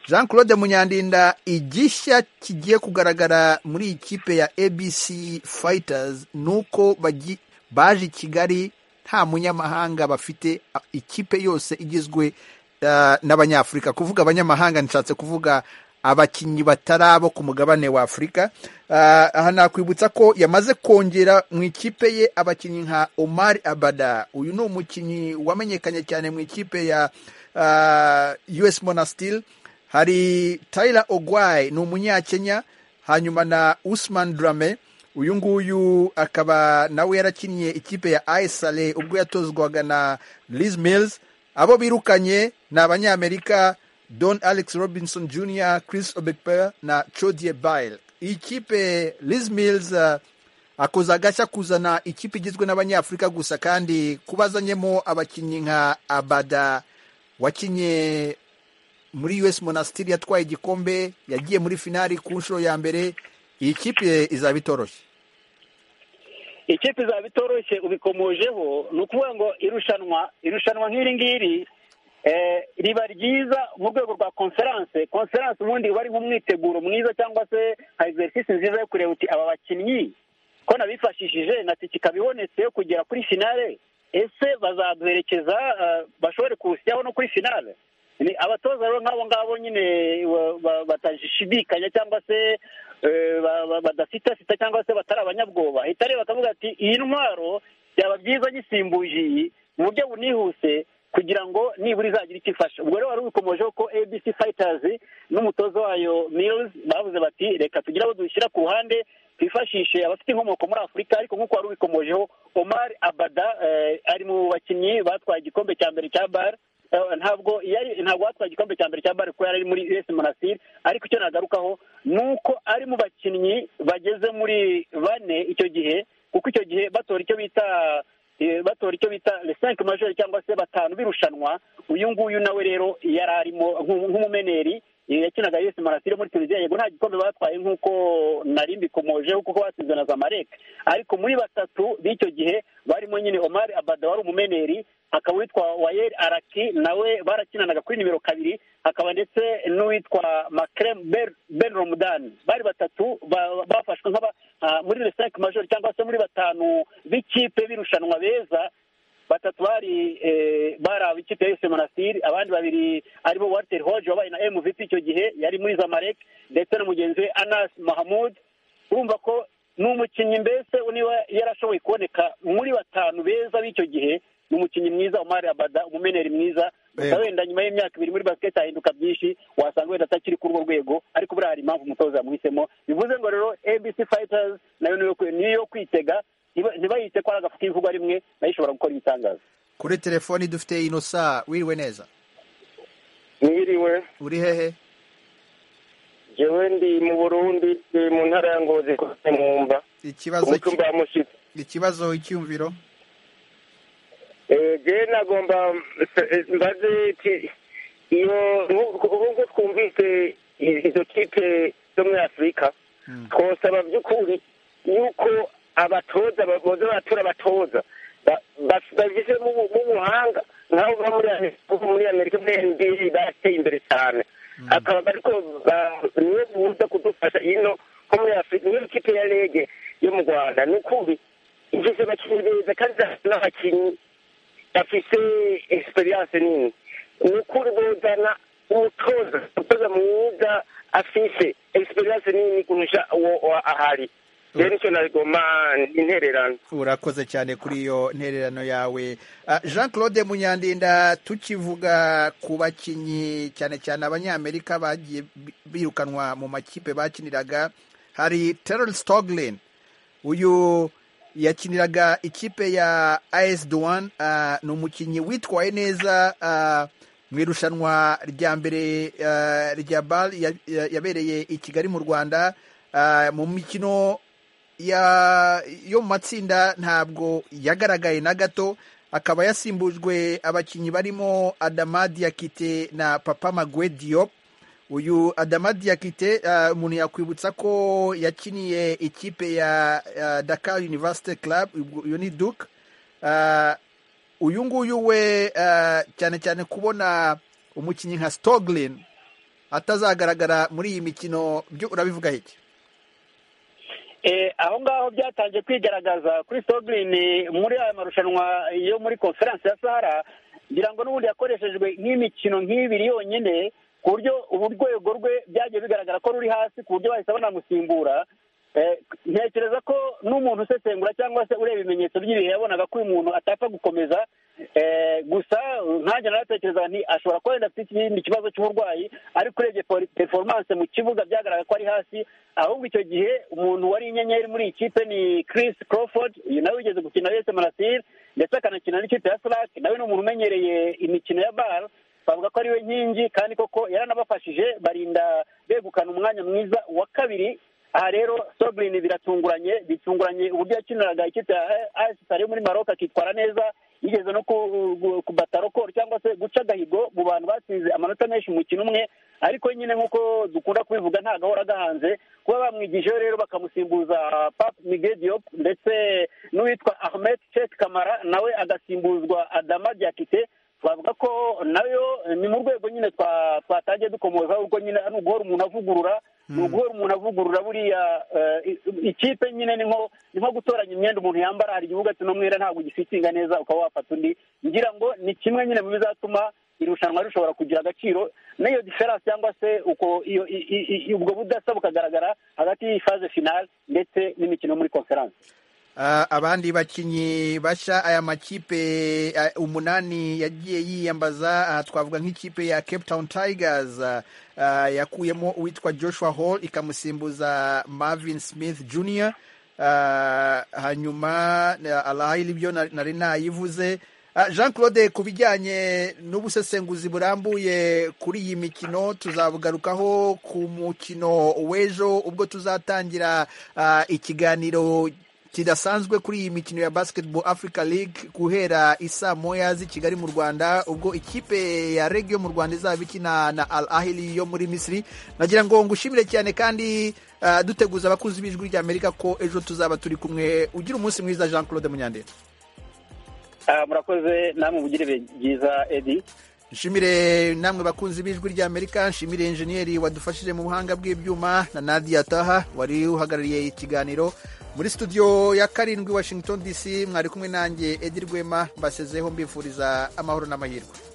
[SPEAKER 1] jean claude munyandinda igishya kigiye kugaragara muri iyi kipe ya abc fighters ni uko bagi- baje i kigali nta munyamahanga bafite a- ikipe yose igizwe ah, n'abanyafurika kuvuga abanyamahanga nshatse kuvuga abakinnyi batari abo ku mugabane wa afurika Ah, aha nakwibutsa ko yamaze kongera mu ikipe ye abakinnyi nka omar abada uyu ni umukinnyi wamenyekanye cyane mu ikipe ya ah, us monastil hari tyler ogway ni umunyakenya hanyuma na usman drame uyu nguyu akaba nawe yarakinnye ikipe ya aisale ubwo yatozwaga na liz mills abo birukanye ni abanyamerika don alex robinson jr chris obekpe na chodie bile iyi kipe liz mills uh, akoze agashya kuzana ikipe igizwe n'abanyafurika gusa kandi kuba azanyemo abakinnyi nka abada wakinnye muri us monastiri yatwaye igikombe yagiye muri finali ku nshuro ya mbere iyi kipe izaba itoroshye
[SPEAKER 5] ikipe izaba itoroshye ubikomojeho ni ukuvuga ngo irushanwa irushanwa nk'iri ngiri eh, riba ryiza mu rwego rwa konferanse konferanse ubundi uba ari nk'umwiteguro mwiza cyangwa se nka egiseritisisi nziza yo kureba uti aba bakinnyi ko nabifashishije na tike ikaba ibonetse yo kugera kuri finale ese bazaduherekeza eh, bashobore kuwusyaho no kuri finale ni abatoza rero nk'abo ngabo nyine wa- ba- batashidikanya cyangwa se eh, ba- ba- badasitasita cyangwa se batari abanyabwoba hitare bakavuga ati iyi ntwaro byaba byiza nyisimbuje iyi mu buryo bunihuse kugira ngo nibura izagira icyo ifasha ubwo rero wari ubikomojeho ko abc fighters n'umutoza wayo mills bavuze bati reka tugire abo dushyira ku ruhande twifashishe abafite inkomoko muri afurika ariko nk'uko wari ubikomojeho omar abada eh, ari mu bakinnyi batwaye igikombe cya mbere cya bar ntabwo yari ntabwo watwaye igikombe cya mbere cya bare kuko yari ari muri esi monasiri ariko icyo nagarukaho ni uko ari mu bakinnyi bageze muri bane icyo gihe kuko icyo gihe batora icyo bita eh, batora icyo bita lesenke majori cyangwa se batanu birushanwa uyu nguyu nawe rero yari arimo nk'u- nk'umumeneri eh, yakinaga yesi marasire muri tunisiya yego nta gikombe batwaye nk'uko nari mbikomojeho kuko batsinze na zamarek ariko muri batatu b'icyo gihe barimo nyine omar abada wari umumeneri hakaba uwitwa wayeri araki nawe barakinanaga kuri nimero kabiri hakaba ndetse n'uwitwa makrem ben romudani bari batatu ba- bafashwe nk'aba ah, muri lesenke majori cyangwa se muri batanu b'ikipe birushanwa beza batatu bari eh, bari ab'ikipe ya yose monastir abandi babiri aribo walter hoge wabaye na mvp icyo gihe yari muri zamalek ndetse na mugenzi we anas mahamud urumva ko ni umukinnyi mbese niba yarashoboye kuboneka muri batanu beza b'icyo gihe ni umukinnyi mwiza umar abada umumeneri mwiza gusa
[SPEAKER 1] Yego.
[SPEAKER 5] wenda nyuma y'imyaka ibiri muri basiketi ahinduka byinshi wasanga wenda atakiri kuri urwo rwego ariko buriya hari impamvu umutoza yamwisemo bivuze ngo rero abc fighters nayo niyo kwi- niyo yo kwitega ntiba- ntibayite ko ari agafu k'imvugo rimwe nayo ishobora gukora ibitangaza
[SPEAKER 1] kuri telefoni dufite inosa wiriwe neza
[SPEAKER 15] mwiriwe
[SPEAKER 1] uri hehe
[SPEAKER 15] jewe ndi mu burundi ndi mu ntara ya ngozi kose mwumva
[SPEAKER 1] ikibazo
[SPEAKER 15] umutumba wa mushitsi
[SPEAKER 1] ikibazo icyumviro
[SPEAKER 15] je nagomba eh, eh, mbaze ti iyo nk'uko twumvise i- izo kipe zo muri afurika twosaba by'ukuri yuko abatoza ba- boza baratora abatoza ba- ba- babishyizemo ubu- mu buhanga nk'abo ba muri Amerika- muri amerika muri nba bateye imbere cyane akaba ariko niwe buza kudufasha ino nko muri afurika niyo kipe ya rege yo mu rwanda ni ukuri igeze abakinnyi beza kandi n'abakinnyi bafite experience nini ni ukuri bozana umutoza umutoza mwiza afise experience nini kurusha uwo uwo ahari rero icyo nagoma intererano
[SPEAKER 1] urakoze cyane kuri iyo ntererano yawe Ah, jean claude munyandinda tukivuga ku bakinnyi cyane cyane abanyamerika bagiye bi- birukanwa mu makipe bakiniraga hari terrell stoglin uyu yakiniraga ikipe ya as duwan ni umukinnyi witwaye neza ah, mu irushanwa rya mbere ah, rya bal ya- ya- yabereye i kigali mu rwanda Ah, mu mikino ya yo mu matsinda ntabwo yagaragaye na gato akaba yasimbujwe abakinnyi barimo Adama Diakite na Papa Magwe Diop uyu Adama Diakite ah, umuntu yakwibutsa ko yakiniye ikipe ya ah, Dakar University Club ubwo- iyo ni Duke Ah, uyu nguyu we ah, cyane cyane kubona umukinnyi nka Stoglin atazagaragara muri iyi mikino byo urabivuga iki
[SPEAKER 5] Eh, aho ngaho byatangiye kwigaragaza kuri Stoglin muri aya marushanwa yo muri conference ya Sahara ngira ngo n'ubundi yakoreshejwe nk'imikino nk'ibiri yonyine ku buryo ubu rwego rwe byagiye bigaragara ko ruri hasi ku buryo bahise banamusimbura Eh, ntekereza ko n'umuntu usesengura cyangwa se ureba ibimenyetso by'ibihe yabonaga ko uyu muntu atapfa gukomeza Eh, gusa nkanjye naratekereza nti ashobora kuba wenda afite ikindi kibazo cy'uburwayi ariko urebye por- performance mu kibuga byagaragara ko ari hasi ahubwo icyo gihe umuntu wari inyenyeri muri iyi kipe ni Chris Crawford uyu nawe wigeze gukina wese Monastir ndetse akanakina n'ikipe ya Slack nawe ni umuntu umenyereye imikino ya bar bavuga ko ariwe nkingi kandi koko yaranabafashije barinda begukana umwanya mwiza wa kabiri aha rero Soglin biratunguranye bitunguranye uburyo yakiniraga ikipe ya AS Star yo muri Maroc akitwara neza yigeze no ku- gu- kubata rekodi cyangwa se guca agahigo mu bantu batsinze amanota menshi mu mukino umwe ariko nyine nk'uko dukunda kubivuga ntabwo ahora agahanze kuba bamwigijeho rero bakamusimbuza Pape Miguel Diop ndetse n'uwitwa Ahmed Cheick Kamara nawe agasimbuzwa Adama Diakite twavuga ko nayo ni mu rwego nyine twa- twatangiye dukomoza ubwo nyine ari uguhora umuntu avugurura ni uguhora umuntu avugurura buriya eh, i- ikipe nyine ni nko ni nko gutoranya imyenda umuntu yambara hari igihugu ati n'umwera ntabwo ugifitinga neza ukaba wafata undi ngira ngo ni kimwe nyine mu bizatuma irushanwa rishobora kugira agaciro n'iyo diferanse cyangwa se uko iyo i- i- i- ubwo budasa bukagaragara hagati y'iyi faze finale ndetse n'imikino yo muri konferanse
[SPEAKER 1] Ah, abandi bakinnyi bashya aya makipe ah, umunani yagiye yiyambaza aha twavuga nk'ikipe ya Cape Town Tigers ah, ah, yakuyemo uwitwa Joshua Hall ikamusimbuza Marvin Smith Jr. Ah, hanyuma Alahili byo nari nayivuze jean claude ku bijyanye n'ubusesenguzi burambuye kuri iyi mikino tuzabugarukaho ku mukino w'ejo ubwo tuzatangira ikiganiro kidasanzwe kuri iyi mikino ya basketball africa league guhera isaa moya z'i kigali mu rwanda ubwo ikipe ya reg yo mu rwanda izaba ikina na al ahili yo muri misiri nagira ngo ngushimire cyane kandi uh, duteguza abakunzi b'ijwi ry'amerika ko ejo tuzaba turi kumwe ugira umunsi mwiza jean claude munyandera
[SPEAKER 5] murakoze namwe mugire ibihe byiza edi
[SPEAKER 1] nshimire namwe bakunzi b'ijwi ry'amerika nshimire enjeniyeri wadufashije mu buhanga bw'ibyuma na nadia taha wari uhagarariye ikiganiro muri studio ya karindwi washington dc mwari kumwe nanjye edi rwema mbasezeho mbifuriza amahoro n'amahirwe